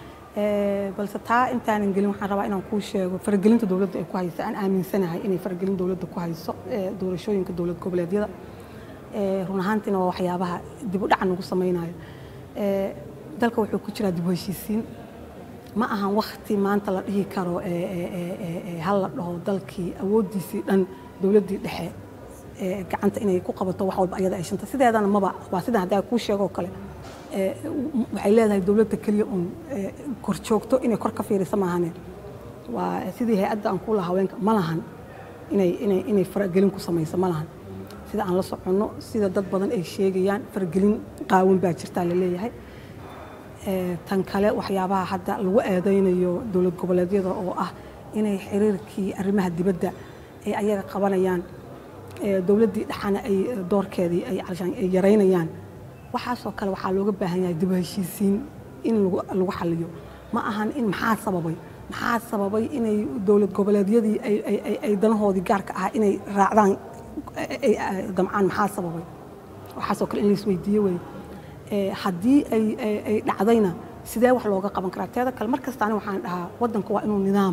Ee, balse taa intaanan gelin waxaan rabaa inaan kuu sheego faragelinta dowladda ay ku hayso aan aaminsanahay inay faragelin dowladda ku hayso ee, doorashooyinka dowlad goboleedyada Ee, run ahaantiina waa waxyaabaha dib u dhaca nagu samaynayo Ee, dalka wuxuu ku jiraa dib u heshiisiin ma ahan wakti maanta la dhihi karo ee, ee, ee, ee, ee, hal la dhaho dalkii awooddiisii dhan dowladdii dhexe ee, gacanta inay ku qabato wax walba ayada ay shanta sideedana maba waa sidan haddaa kuu sheegoo kale ee, waxay leedahay dowladda keliya uun ee, korjoogto inay kor ka fiirisa maahane waa sidii hay-adda aan ku lahaa haweenka ma lahan inay inay inay faragelin ku samayso ma lahan sida aan la soconno sida dad badan ay sheegayaan faragelin qaawan baa jirtaa la leeyahay Ee, tan kale waxyaabaha hadda lagu eedeynayo dowlad goboleedyada oo ah inay xiriirkii arrimaha dibadda ay ayaga qabanayaan ee, dowladdii dhexana ay ee, doorkeedii ay calashaan ay yaraynayaan waxaasoo kale waxaa looga baahan yahay dib u heshiisiin in lagu lagu xaliyo ma ahan in maxaa sababay maxaa sababay inay dowlad goboleedyadii ay ay- ay- ay danahoodii gaarka ah inay raacdaan ay- ay- ay damcaan maxaa sababay waxaasoo kale in la isweydiiyo wey Ee, haddii ay ay- ay dhacdayna sidee wax looga qaban karaa teeda kale mar kastaani waxaan dhahaa waddanka waa inuu nidaam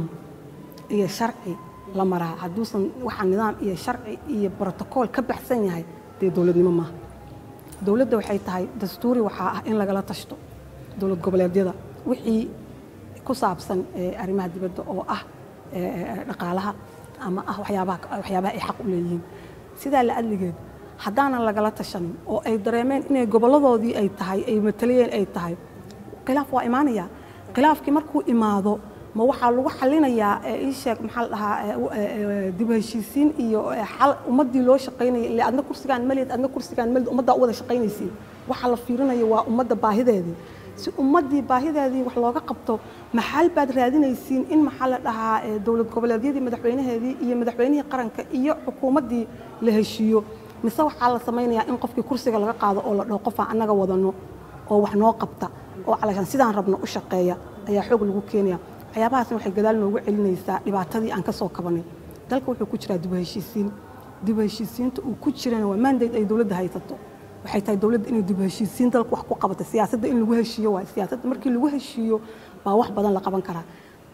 iyo sharci la maraa hadduusan waxaa nidaam iyo sharci iyo brotocool ka baxsan yahay dee dowladnimo maaha dowladda waxay tahay dastuuri waxaa ah in lagala tashto dowlad goboleedyada wixii ku saabsan ee, arrimaha dibadda oo ah ee, ee, dhaqaalaha ama ah waxyaabaha waxyaabaha ay xaq u leeyihiin sidaa la adligeed haddaanan lagala tashanin oo ay dareemeen inay goboladoodii ay tahay ay matalayeen ay tahay khilaaf waa imaanaya khilaafkii markuu imaado ma waxaa lagu xalinayaa ee ii sheeg maxaa la dhahaa ee, u- ee, ee, dib u heshiisiin iyo ee, xal ummaddii loo shaqaynayay ile adna kursigaan malid adna kursigaan malid ummaddaa u wada shaqaynaysiin waxa la fiirinayo waa ummadda baahideedii si ummaddii baahideedii wax looga qabto maxal baad raadinaysiin in maxaa la dhahaa ee, dowlad goboleedyadii madaxweynaheedii iyo madaxweynihii qaranka iyo xukuumaddii la heshiiyo mise waxaa la samaynayaa in qofkii kursiga laga qaado oo la dhaho qofaan annaga wadano oo wax noo qabta oo calashaan sidaan rabno u shaqeeya ayaa xoog lagu keenaya waxyaabahaasna waxay gadaal noogu celinaysaa dhibaatadii aan ka soo kabanay dalka wuxuu ku jiraa dib u heshiisiin dib u heshiisiinta uu ku jirana waa mandate ay dowladda haysato waxay tahay dowladda inay dib u heshiisiin dalka wax ku qabato siyaasadda in lagu heshiiyo waa siyaasadda markii lagu heshiiyo baa wax badan la qaban karaa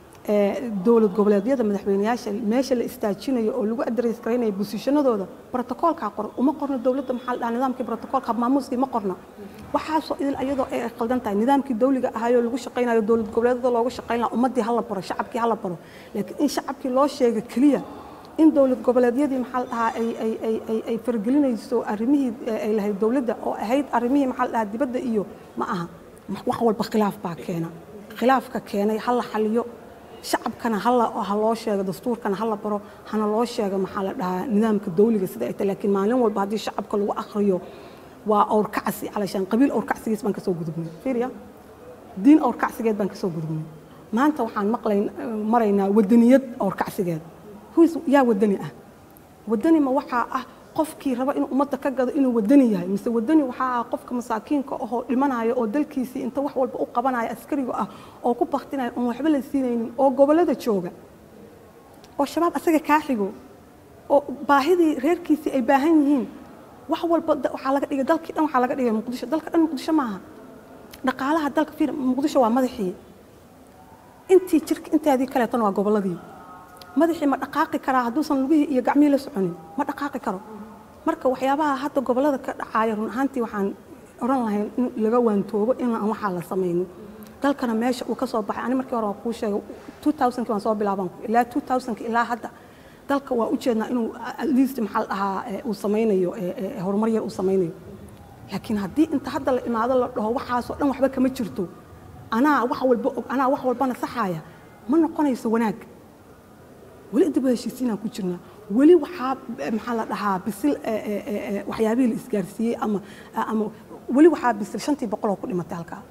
ee, dowlad goboleedyada madaxweyneyaasha meesha la istaajinayo oo lagu adres garaynayo bosishanadooda brotocoolkaa qoran uma qorno dowladda maxaa la dhahaa nidaamkii brotocoolka maamuuskii ma qorna waxaasoo idil iyadoo ay qaldan tahay nidaamkii dawliga ahaayoo lagu shaqaynayo dowlad goboleedyada looga shaqayn lahaa ummaddii hala baro shacabkii hala baro laakiin in shacabkii loo sheega keliya in dowlad goboleedyadii maxaa la dhahaa ay ay ay ay ay fargelinayso arrimihii eh, ay lahayd dowladda oo ahayd arrimihii maxaa la dhahaa dibadda iyo ma aha wax walba khilaaf baa keena khilaafka keenay ha la xaliyo shacabkana hala ha loo sheego dastuurkana hala baro hana loo sheego maxaa la dhahaa nidaamka dawliga sida ay tahay laakiin maalin walba haddii shacabka lagu akhriyo waa awrkacsi calashaan qabiil awrkacsigiis baan kasoo gudubnay fiiriya diin awrkacsigeed baan kasoo gudubnay maanta waxaan maqlayn maraynaa wadaniyad awrkacsigeed huis yaa wadani ah wadani ma waxaa ah qofkii raba inuu ummadda ka gado inuu wadani yahay mise wadani waxaa ah qofka masaakiinka ahoo dhimanayo oo dalkiisii inta wax walba u qabanaya askariga ah oo ku baktinaya oon waxba la siinaynin oo gobollada jooga oo shabaab asaga kaa xigo oo baahidii reerkiisii ay baahan yihiin wax walba da- waxaa laga dhigay dalkii dhan waxaa laga dhigay muqdisho dalka dhan muqdisho maaha dhaqaalaha dalka fiir muqdisho waa madaxii intii jirka inteedii kaleetana waa gobolladii madaxii ma dhaqaaqi karaa hadduusan lugihii iyo gacmihii la soconin ma dhaqaaqi karo marka waxyaabaha hadda gobollada ka dhacaaya run ahaantii waxaan oran lahayn in laga waantoobo in aan waxaa la samaynin dalkana meesha uu ka soo baxay ani markii hore waan kuu sheegay 2000 waan soo bilaabaan ilaa 2000 ilaa hadda dalka waa u jeednaa inuu at least maxaa la dhahaa eh, uu samaynayo eh, eh, horumar yar uu samaynayo laakiin haddii inta hadda la imaado la dhaho waxaasoo dhan waxba kama jirto anaa wax walba og anaa wax walbana saxaaya ma noqonayso wanaag weli dib u heshiisiinaan ku jirnaa weli waxaa eh, maxaa la dhahaa bisil eh, eh, eh, eh, waxyaabihii la isgaarsiiyey ama ama weli waxaa bisil shantii boqol oo ku dhimatay halkaa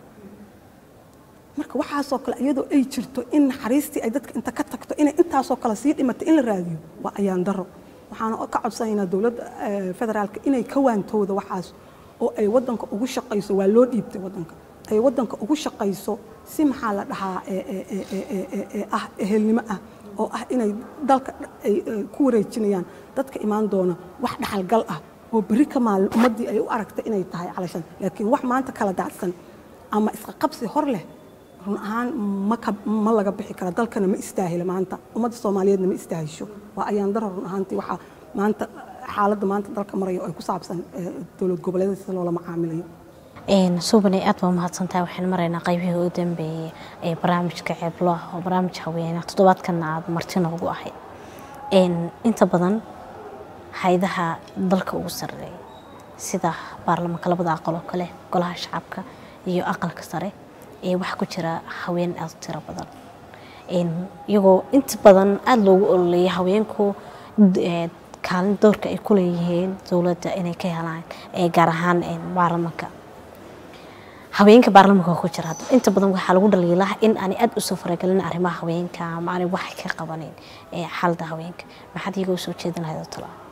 marka waxaasoo kale iyadoo ay jirto in naxariistii ay dadka inta ka tagto inay intaasoo kale sii dhimatay in la raadiyo waa ayaan daro waxaana ka codsanaynaa dowladda eh, federaalka inay ka waantooda waxaas oo ay waddanka ugu shaqayso waa loo dhiibtay waddanka ay waddanka ugu shaqayso si maxaa la dhahaa eh, eh, eh, eh, eh, eh, ah ehelnimo ah oo ah inay dalka ay ay ku wareejinayaan dadka imaan doona wax dhaxalgal ah oo berri ka maalin ummaddii ay u aragta inay tahay calashan laakiin wax maanta kala daacsan ama isqa qabsi hor leh run ahaan ma ka ma laga bixi kara dalkana ma istaahila maanta ummadda soomaaliyeedna ma istaahisho waa ayaan daro run ahaantii waxaa maanta xaaladda maanta dalka maraya oo ay ku saabsan eh, dowlad goboleedyada sida loola macaamilayo suubane aad baa mahadsantahay waxaan maraynaa qaybihii ugu dambeeyey ee barnaamijka ceeblo oo barnaamij haweene toddobaadkanna aad marti noogu ahayd Een, inta badan haydaha dalka ugu sarreeya sida baarlamaanka labada aqal oo kale golaha shacabka iyo aqalka sare ee waxaa ku jira haween aad u tiro badan Een, iyagoo inta badan aada loogu ololeeya haweenku d- ee, kaalin doorka ay ku leeyihiin dowladda inay ka helaan ee gaar ahaan een, baarlamaanka haweenka baarlamaanka ku jira hadda inta badan waxaa lagu dhaliilaa in aanay aad usoo faragelin arrimaha haweenka ama aanay wax ka qabanin ee xaalada haweenka maxaad iyaga usoo jeedin lahayd oo tala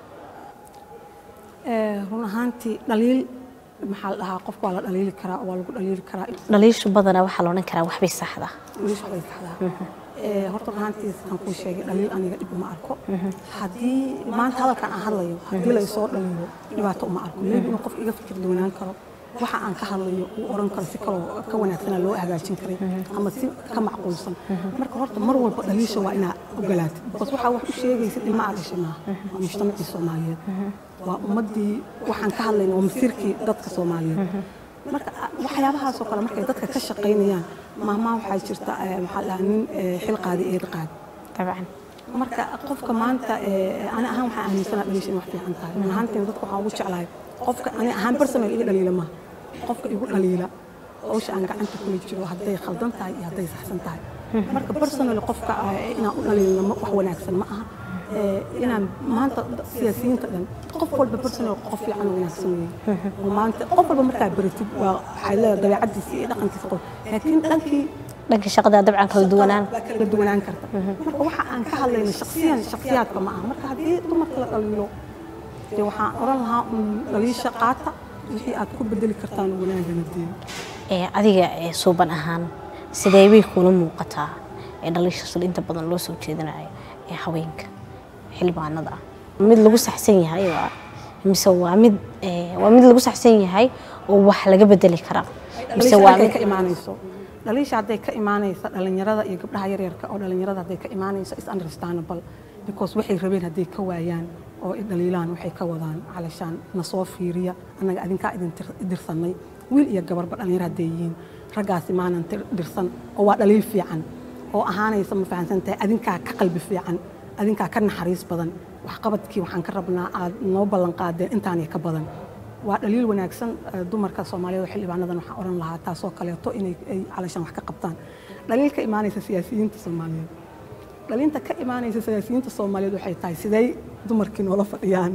Eh, run ahaantii dhaliil maxaa la dhahaa qofka waa la dhaliili karaa waa lagu dhaliili karaa dhaliishu badanaa waxaa la odhan karaa waxbay saxda wiish waxbay saxdaa Eh, horta run ahaantii sidaan kuu sheegay dhaliil aniga dhib uma arko haddii maanta hadalkan aan hadlayo haddii la isoo dhaliilo dhibaato uma arko maybe inuu qof iga fikir duwanaan karo waxa aan ka hadlayo uu oran karo si kaloo ka wanaagsanaa loo hagaajin karay ama si ka macquulsan marka horta mar walba dhaliisha waa inaa ogolaatid because waxaa wax u sheegaysid ilma aad dhashay maaha waa mujtamacii soomaaliyeed waa ummaddii waxaan ka hadlayna waa masiirkii dadka soomaaliyeed marka waxyaabahaasoo kale markay dadka ka shaqaynayaan maahmaa waxaa jirta eh, maxaa la dhahaa nin eh, xil qaadi eed qaadi dabcan marka qofka maanta eh, ani ahaan waxaan aaminsanaa dhaliisha in wax fiican tahay run ahaantiin dadka waxaan ugu jeclahay qofka ani ahaan personal iga dhaliila maaha qofka igu dhaliila hawsha aan gacanta kula jiro hadday khaldan tahay iyo hadday saxsan tahay marka personal qofka eh, inaan u dhaliilna ma- wax wanaagsan ma aha Eh, inaan maanta siyaasiyiinta dhan qof walba personal qof fiican oo wanaagsan weeye oo maanta qof walba markaa baratid waa waxay leedahay dabeecadiisa iyo dhaqankiisa qof laakiin dhankii dhanka shaqada dabcan kala duwanaan baa kala duwanaan karta marka waxa aan ka hadlayno shaksiyan shaksiyaadka ma aha marka haddii dumarka la dhaliilo dee waxaan oran lahaa un dhaliisha qaata wixii aad ku bedeli kartaan wanaagana dee ee adiga ee suuban ahaan sidee bay kula muuqataa ee dhaliishaas inta badan loo soo jeedinayo ee haweenka xildhibaanada ah mid lagu saxsan yahay waa mise waa mid ee, waa mid lagu saxsan yahay oo wax laga bedeli karaa mise dhaliisha waa halkay mid ka imaanayso dhaliisha hadday ka imaanaysa dhalinyarada iyo gabdhaha yaryarka oo dhalinyarada hadday ka imaanayso is understandable because waxay rabeen hadday ka waayaan oo i dhaliilaan waxay ka wadaan calashaan na soo fiiriya annaga adinkaa idin tir- dirsanay wiil iyo gabarba dhalinyaro hadday yihiin raggaasi maanan tir- dirsan oo waa dhaliil fiican oo ahaanaysa ma fahamsan tahay adinkaa ka qalbi fiican adinkaa ka naxariis badan waxqabadkii waxaan ka rabnaa aad noo ballan qaadeen intaanay ka badan waa dhaliil wanaagsan eh, dumarka soomaaliyeed oo xildhibaanadan waxaan oran lahaa taasoo kaleeto inay ay calashaan wax ka qabtaan dhaliil ka imaanaysa siyaasiyiinta soomaaliyeed dhalinta ka imaanaysa siyaasiyiinta soomaaliyeed waxay tahay sidey dumarkii noola fadhiyaan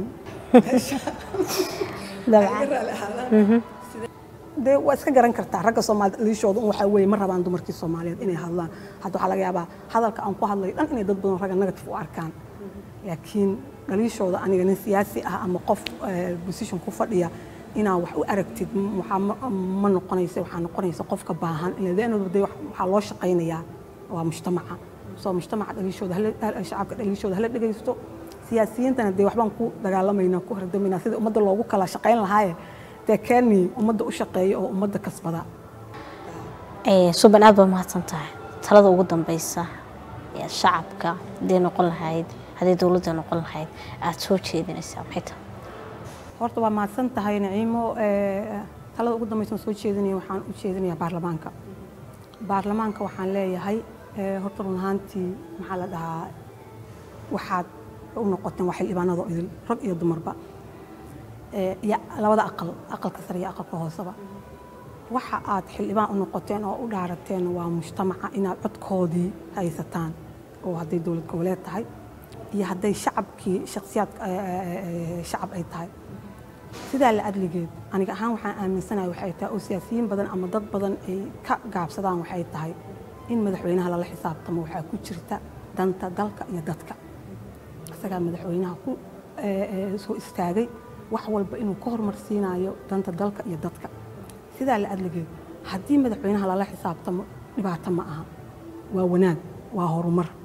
dabcan dee waa iska garan kartaa ragga soomaaliyed dhaliishooda un waxaa weeye ma rabaan dumarkii soomaaliyeed inay hadlaan hadda waxaa laga yaabaa hadalka aan ku hadlayo dhan inay dad badan ragga negative u arkaan laakiin dhaliishooda aniga nin siyaasi ah ama qof eh, position ku fadhiya inaa wax u aragtid m- waxaa ma- ma noqonaysa waxaa noqonaysa qofka baahan ila the end of the day wax- waxaa loo shaqaynayaa waa mujtamaca soo mujtamaca dhaliishooda hala- hal- shacabka dhaliishooda hala dhegaysto siyaasiyiintana dee waxbaan ku dagaalamaynaa ku hordamaynaa sida ummadda loogu kala shaqayn lahaaye dee keeni ummadda u shaqeeya oo ummadda kasbada ee, suuban aad baa mahadsan tahay talada ugu dambeysa ee shacabka hadday noqon lahayd hadday dowladda noqon lahayd aad soo jeedinaysaa maxay tahay horta waa mahadsan tahay naciimo Eh, talada ugu dambaysan soo jeedinaya waxaan u jeedinayaa baarlamaanka baarlamaanka waxaan leeyahay eh, horta run ahaantii maxaa la dhahaa waxaad u noqoteen waa xildhibaanada oo idil rag iyo dumarba Eh, iyo labada aqal aqalka sare iyo aqalka hooseba waxa aad xildhibaan u noqoteen oo u dhaarateen waa mujtamaca inaad codkoodii haysataan oo hadday dowlad goboleed tahay iyo hadday shacabkii shakhsiyaad eh, eh, eh, shacab ay tahay sidaa la adligeed aniga ahaan waxaan aaminsanahay waxay tahay oo siyaasiyiin badan ama dad badan ay ka gaabsadaan waxay tahay in madaxweynaha lala xisaabtamo waxaa ku jirta danta dalka iyo dadka isagaa madaxweynaha ku eh, eh, soo istaagay wax walba inuu ka hormarsiinayo danta dalka iyo dadka sidaa la adligeed haddii madaxweynaha lala xisaabtamo dhibaato ma aha waa wanaag waa horumar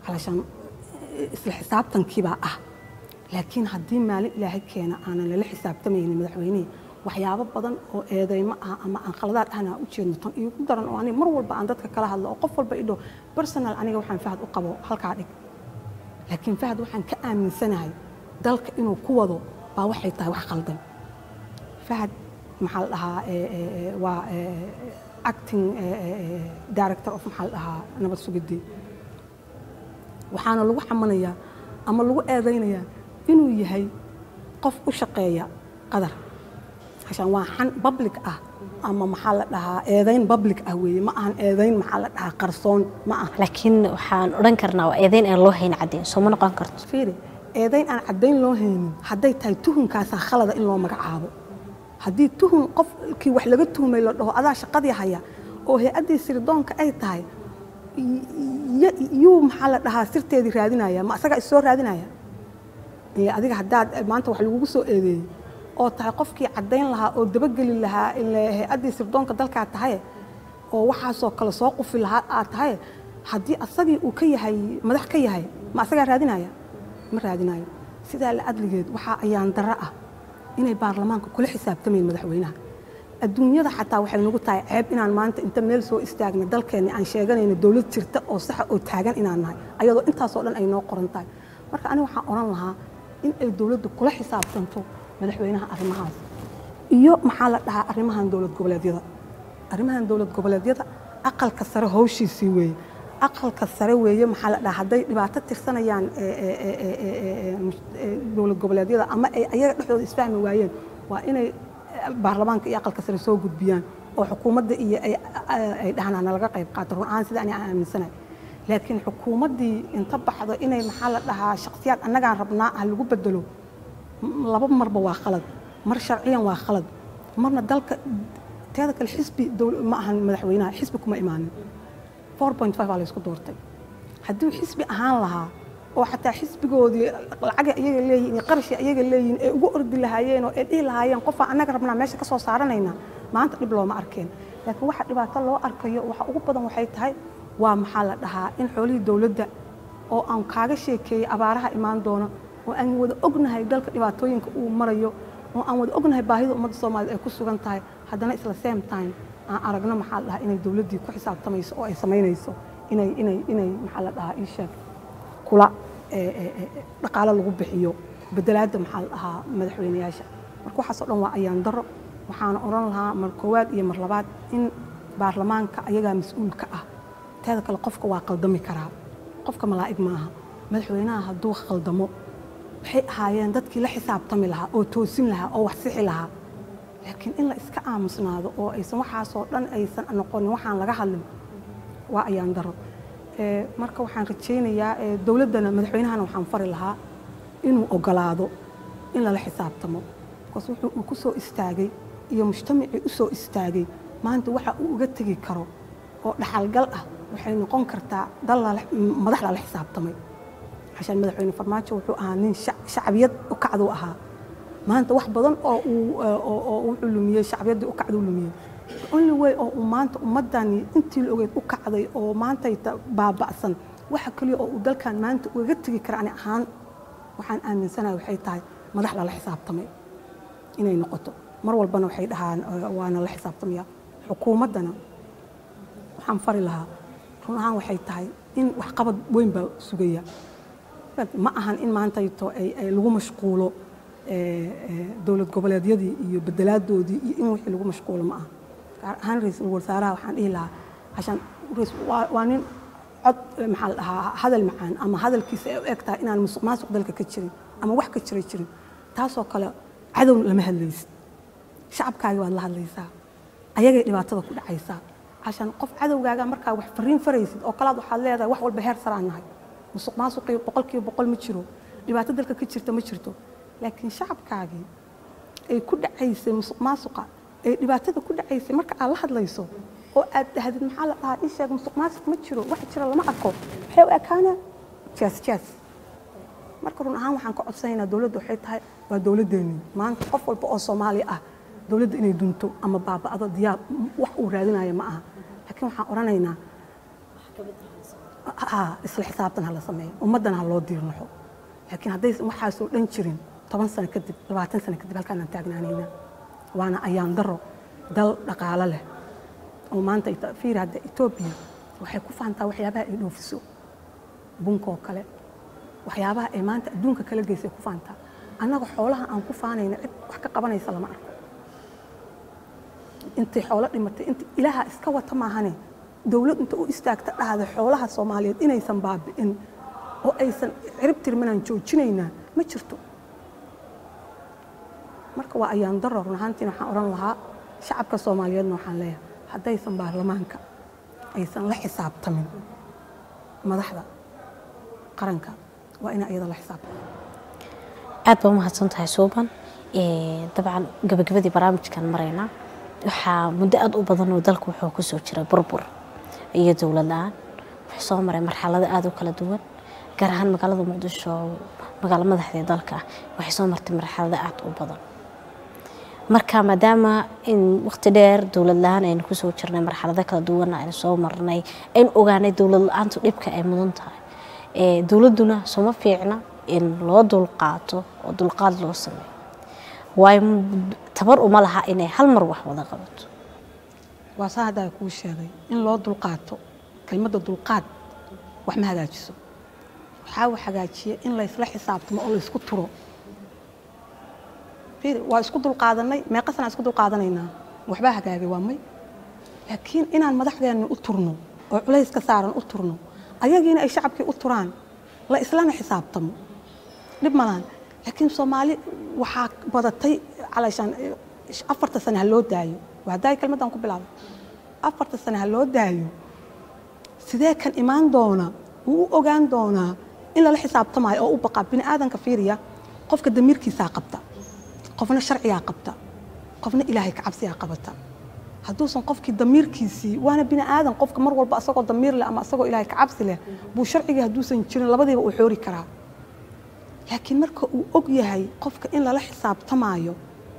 calashaan isla xisaabtankiibaa ah laakiin haddii maalin ilaahay keena aanan lala xisaabtamaynin madaxweynihii waxyaabo badan oo eedeymo ah ama aan khaladaad ahna u jeedno tan iigu daran oo aniga mar walba aan dadka kala hadlo oo qof walba idho personal aniga waxaan fahad u qabo halkaa dhig laakiin fahad waxaan ka aaminsanahay dalka inuu ku wado baa waxay tahay wax qaldan fahad maxaa la dhahaa waa acting director of maxaa la dhahaa nabad sugidii waxaana lagu xamanayaa ama lagu eedaynayaa inuu yahay qof u shaqeeya qadar عشان waa xan public ah ama maxaa la dhahaa eedayn public ah weeye ma ahan eedayn maxaa la dhahaa qarsoon ma aha laakiin waxaan odhan karnaa waa eedayn aan loo hayn caddeyn soo ma noqon karto fiiri eedayn aan caddayn loo haynin hadday tahay tuhunkaasaa khalada in loo magacaabo haddii tuhun qofkii wax laga tuhmay la dhaho adaa shaqadii haya oo hay-addii sirdoonka ay tahay yuu maxaa la dhahaa sirteedii raadinaya ma asagaa is soo raadinaya adiga haddaad maanta wax lagugu soo eedeeyey oo tahay qofkii caddayn lahaa oo dabageli lahaa hay-addii sirdoonka dalkaa tahay oo waxaasoo kale soo qufi lahaa aad tahay haddii asagii uu ka yahay madax ka yahay ma asagaa raadinaya ma raadinayo sidaa la adligeed waxaa ayaan darro ah inay baarlamaanka kula xisaabtamayn madaxweynaha adduunyada xataa waxay nagu tahay ceeb inaan maanta inta meel soo istaagna dalkeenni aan sheeganayno dowlad jirta oo saxa oo taagan inaan nahay ayadoo intaasoo dhan ay noo qoran tahay marka aniga waxaan odhan lahaa in ay dowladdu kula xisaabtanto madaxweynaha arrimahaas iyo maxaa la dhahaa arrimahan dowlad goboleedyada arrimahan dowlad goboleedyada aqalka sare howshiisii weeye aqalka sare weeye maxaa la dhahaa hadday dhibaato tirsanayaan dowlad goboleedyada ama ay ayaga dhexdooda isfahmi waayeen waa inay baarlamaanka iyo aqalka sare soo gudbiyaan oo xukuumadda iyo ay dhahaan hana laga qayb qaato run ahaan sida ani aan aaminsanahay laakiin xukuumaddii inta baxdo inay maxaa la dhahaa shakhsiyaad annagaan rabnaa ah lagu bedelo laba marba waa khalad mar sharciyan waa khalad marna dalka teeda kale xisbi ma ahan madaxweynaha xisbi kuma imaanin baa laysku doortay haddii xisbi ahaan lahaa oo xataa xisbigoodii lacaga iyaga leeyihin iyo qarashii iyaga leeyihin ee ugu ordi lahaayeen oo ay dhihi lahaayeen qofaa annaga rabnaa meesha ka soo saaranayna maanta dhib looma arkeen laakiin waxa dhibaato loo arkayo waxa ugu badan waxay tahay waa maxaa la dhahaa in xoolihii dowladda oo aan kaaga sheekeeyey abaaraha imaan doona oo aan wada ognahay dalka dhibaatooyinka uu marayo oo aan wada ognahay baahida ummadda soomaaliyed ay ku sugan tahay haddana isla same time aan aragno maxaa la dhahaa inay dowladdii ku xisaabtamayso oo ay samaynayso inay inay inay maxaa la dhahaa ii sheeg kula dhaqaalo lagu bixiyo bedelaadda maxaa la dhahaa madaxweyneyaasha marka waxaasoo dhan waa ayaan daro waxaana odhan lahaa mar koowaad iyo mar labaad in baarlamaanka ayagaa mas-uulka ah teeda kale qofka waa qaldami karaa qofka malaa'ig maaha madaxweynaha hadduu khaldamo waxay ahaayeen dadkii la xisaabtami lahaa oo toosin lahaa oo wax sixi lahaa laakiin in la iska aamusnaado oo aysan waxaasoo dhan aysan noqonin waxaan laga hadlin waa ayaan daro marka waxaan rajaynayaa dowladdana madaxweynahana waxaan fari lahaa inuu ogolaado in lala xisaabtamo bikaas wuxuu uu ku soo istaagay iyo mujtamacii u soo istaagay maanta waxa uu uga tegi karo oo dhaxalgal ah waxay noqon kartaa dal madax lala xisaabtamay عشان مدحوين فرماجو wuxuu ahaa nin shacbiyad u kacdu ahaa maanta wax badan oo uu oo uu lumiyay shacbiyadii u kacdu lumiyay only way oo uu maanta ummadani intii la ogeyd u kacday oo maanta ay baaba'san waxa kaliya oo uu dalkan maanta uga tegi kara ani ahaan waxaan aaminsanahay waxay tahay madax lala xisaabtamay inay noqoto mar walbana waxay dhahaan waana la xisaabtamaya xukuumaddana waxaan fari lahaa run ahaan waxay tahay in waxqabad weyn baa sugaya ma ahan in maantayto lagu mashquulo dowlad goboleedyadii iyo bedelaadoodii iyo in wixii lagu mashquulo ma aha gaar ahaan ra-iisul wasaaraha waxaan dhihi lahaa cashaan waa nin cod maxaa la dhahaa hadal macaan ama hadalkiisa ay u eg tahay inaan musuq maasuq dalka ka jirin ama wax ka jira jirin taasoo kale cadow lama hadlaysid shacabkaagi waad la hadlaysaa ayagay dhibaatada ku dhacaysaa cashaan qof cadowgaaga markaa wax fariin faraysid oo kalaad waxaad leedahay wax walba heer saraan nahay musuq maasuqii boqolkiiba boqol ma jiro dhibaato dalka ka jirta ma jirto laakiin shacabkaagii ay ku dhacaysay musuq maasuqa ay dhibaatada ku dhacaysay marka aad la hadlayso oo aad dhahdid maxaa la dhahaa ii sheeg musuq maasuq ma jiro wax jira lama arko waxay u ekaanaa jaas jaas marka run ahaan waxaan ka codsanaynaa dowladda waxay tahay waa dowladdeennii maanta qof walba oo soomaali ah dowladda inay dunto ama baaba'do diyaar wax uu raadinayo ma aha laakiin waxaan odhanaynaa haa isla xisaabtan ha la sameeyo ummaddana ha loo diirnaxo laakiin haddaysan waxaasoo dhan jirin toban sano kadib labaatan sano kadib halkaanaan taagnaanayna waana ayaan daro dal dhaqaalo leh oo maanta ita- fiiri hadda etoobiya waxay ku faantaa waxyaabaha ay dhoofiso bunkoo kale waxyaabaha ay maanta adduunka kala geysay ku faantaa annaga xoolaha aan ku faanayna cid wax ka qabanaysa lama arko intay xoolo dhimatay inta ilaaha iska wata maahane dowlad inta u istaagta dhahda xoolaha soomaaliyeed inaysan baabi'in oo aysan cirib tirmanaan joojinaynaa ma jirto marka waa ayaan daro run ahaantiin waxaan odhan lahaa shacabka soomaaliyeedna waxaan leeyahay haddaysan baarlamaanka aysan la xisaabtamin madaxda qaranka waa inaa iyada la xisaabtamo aad baa umahadsan tahay suuban Ee, dabcan gabagabadii barnaamijkan maraynaa waxaa muddo aad u badan oo dalka wuxuu kusoo jiray burbur iyo dowlad la-aan wuxuu soo maray marxalado aad u kala duwan gaar ahaan magaalada muqdisho oo magaalo madaxdii dalka ah waxay soo martay marxalado aad u badan marka maadaama in waqti dheer dowlad la-aan aynu kusoo jirnay marxalado kala duwanna aynu soo marnay aynu ogaanay dowlad la-aantu dhibka ay mudan tahay Ee, dowladduna soma fiicna in loo dulqaato oo dulqaad loo sameeyo waayo m- tabar uma laha inay hal mar wax wada qabato waa saa haddaa kuu sheegay in loo dulqaato kelmadda dulqaad wax ma hagaajiso waxaa wax hagaajiya in laysla xisaabtamo oo laysku turo fiiri waa isku dulqaadanay meeqa sanaa isku dulqaadanaynaa waxbaa hagaagay waa may laakiin inaan madaxdeenna u turno oo culayska saaran u turno ayagiina ay shacabkii u turaan la islana xisaabtamo dhib malaan laakiin soomaali waxaa badatay calashaan afarta sane ha loo daayo waa haddaa kelmaddan ku bilaabay afarta sane ha loo daayo sidee kan imaan doona wuu u ogaan doonaa in lala xisaabtamaayo oo u baqaa bini aadanka fiiriya qofka damiirkiisaa qabta qofna sharcigaa qabta qofna ilaahay ka cabsigaa qabata hadduusan qofkii damiirkiisii waana bini aadan qofka mar walba asagoo damiir leh ama asagoo ilaahay ka cabsi leh buu sharcigii hadduusan jirin labadiiba uu xoori karaa laakiin marka uu og yahay qofka in lala xisaabtamaayo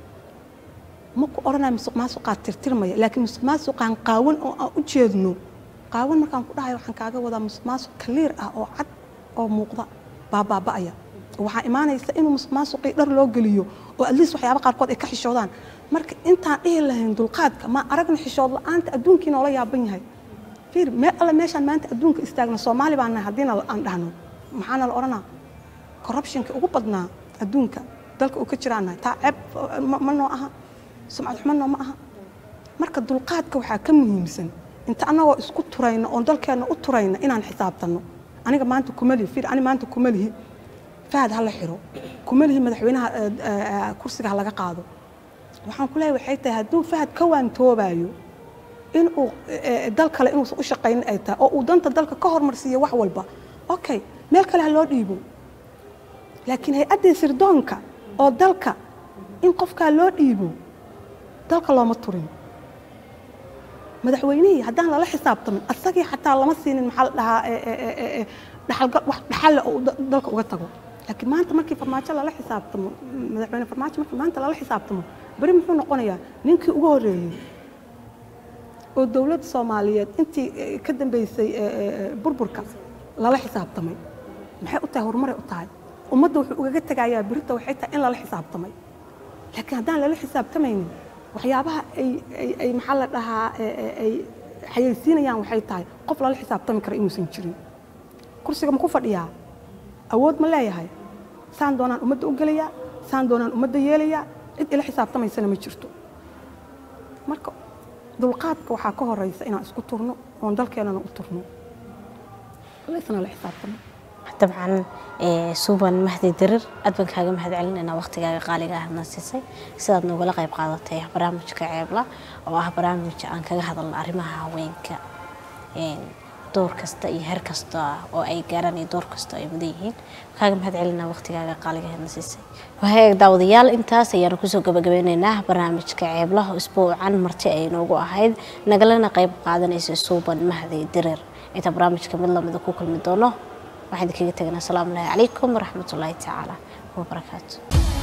ma ku odhanaya musuq maasuqaa tirtirmaya laakiin musuq maasuqaan qaawan oo aan u jeedno qaawan markaan ku dhahayo waxaan kaaga wadaa musuq maasuq kaliir ah oo cad oo muuqda baa baaba'aya waxaa imaanaysa inuu musuq maasuqii dhar loo geliyo oo atleast waxyaaba qaarkood ay ka xishoodaan marka intaan dhihi lahayn dulqaadka ma aragna xishood la-aanta adduunkii noola yaaban yahay fiir meel alle meeshaan maanta adduunka istaagna soomaali baan nahay haddiina aan dhahno maxaana la odhanaa corruptionka ugu badnaa adduunka dalka uu ka jiraan nahay taa ceeb ma- ma noo aha sumcad xumo noo ma aha marka dulqaadka waxaa ka muhiimsan inta annagoo isku turayna oon dalkeenna u turayna inaan xisaabtanno aniga maanta kuma lihi fiir ani maanta kuma lihi fahad ha la xiro kuma lihi madaxweynaha eh, eh, kursiga ha laga qaado waxaan ku leeyahay waxay tahay hadduu fahad ka waantoobayo inuu eh, dal kale inuusan u shaqaynin ay tahay oo uu danta dalka ka hormarsiiyo wax walba okay meel kale ha loo dhiibo laakiin hay-addii sirdoonka oo dalka in qofkaa loo dhiibo dalka looma turin madaxweynihii haddaan lala xisaabtamin asagii xataa lama siinin maxaa la dhahaa eh, eh, eh, eh, dhaxalgal wax dhaxalle oo uu da- dalka uga tago laakiin maanta markii farmaajo lala xisaabtamo madaxweyne farmaajo markii maanta lala xisaabtamo beri muxuu noqonayaa ninkii ugu horreeyey oo dowladda soomaaliyeed intii eh, ka dambeysay eh, eh, eh, burburka lala xisaabtamay maxay u tahay horumaray u tahay ummadda wuxuu ugaga tegayaa berita waxay tahay in lala xisaabtamay laakiin haddaan lala xisaabtamaynin waxyaabaha ay ay ay maxaa la dhahaa eh, eh, ay xayeysiinayaan waxay tahay qof lala xisaabtami kara inuusan jirin kursiga ma ku fadhiyaa awood ma leeyahay saan doonaan ummadda u gelayaa saan doonaan ummadda yeelayaa cid ila xisaabtamaysana ma jirto marka dulqaadka waxaa ka horeysa inaan isku turno oon dalkeenana u turno laysna la xisaabtamo dabcan ee, suuban mahdi dirir aad baan kaaga mahad celinaynaa waqtigaaga qaaliga ahadna siisay sidaad noogala qayb qaadatay barnaamijka ceebla oo ah barnaamij aan kaga hadalno arrimaha haweenka een, door kasta iyo heer kasta oo ay gaaraan iyo door kasta oo ay mudan yihiin kaaga mahad celinaa waqtigaaga qaaliga ahadna siisay wahaag daawadayaal intaas ayaanu kusoo gabagabeynaynaa barnaamijka ceeblaha isbuucan marti ay noogu ahayd nagalana qayb qaadanaysa suuban mahdi dirir inta barnaamijka mid lamida ku kulmi doono waxaan idinkaga teganaa asalaamu alaahi calaykum waraxmatullaahi tacaala wabarakaatu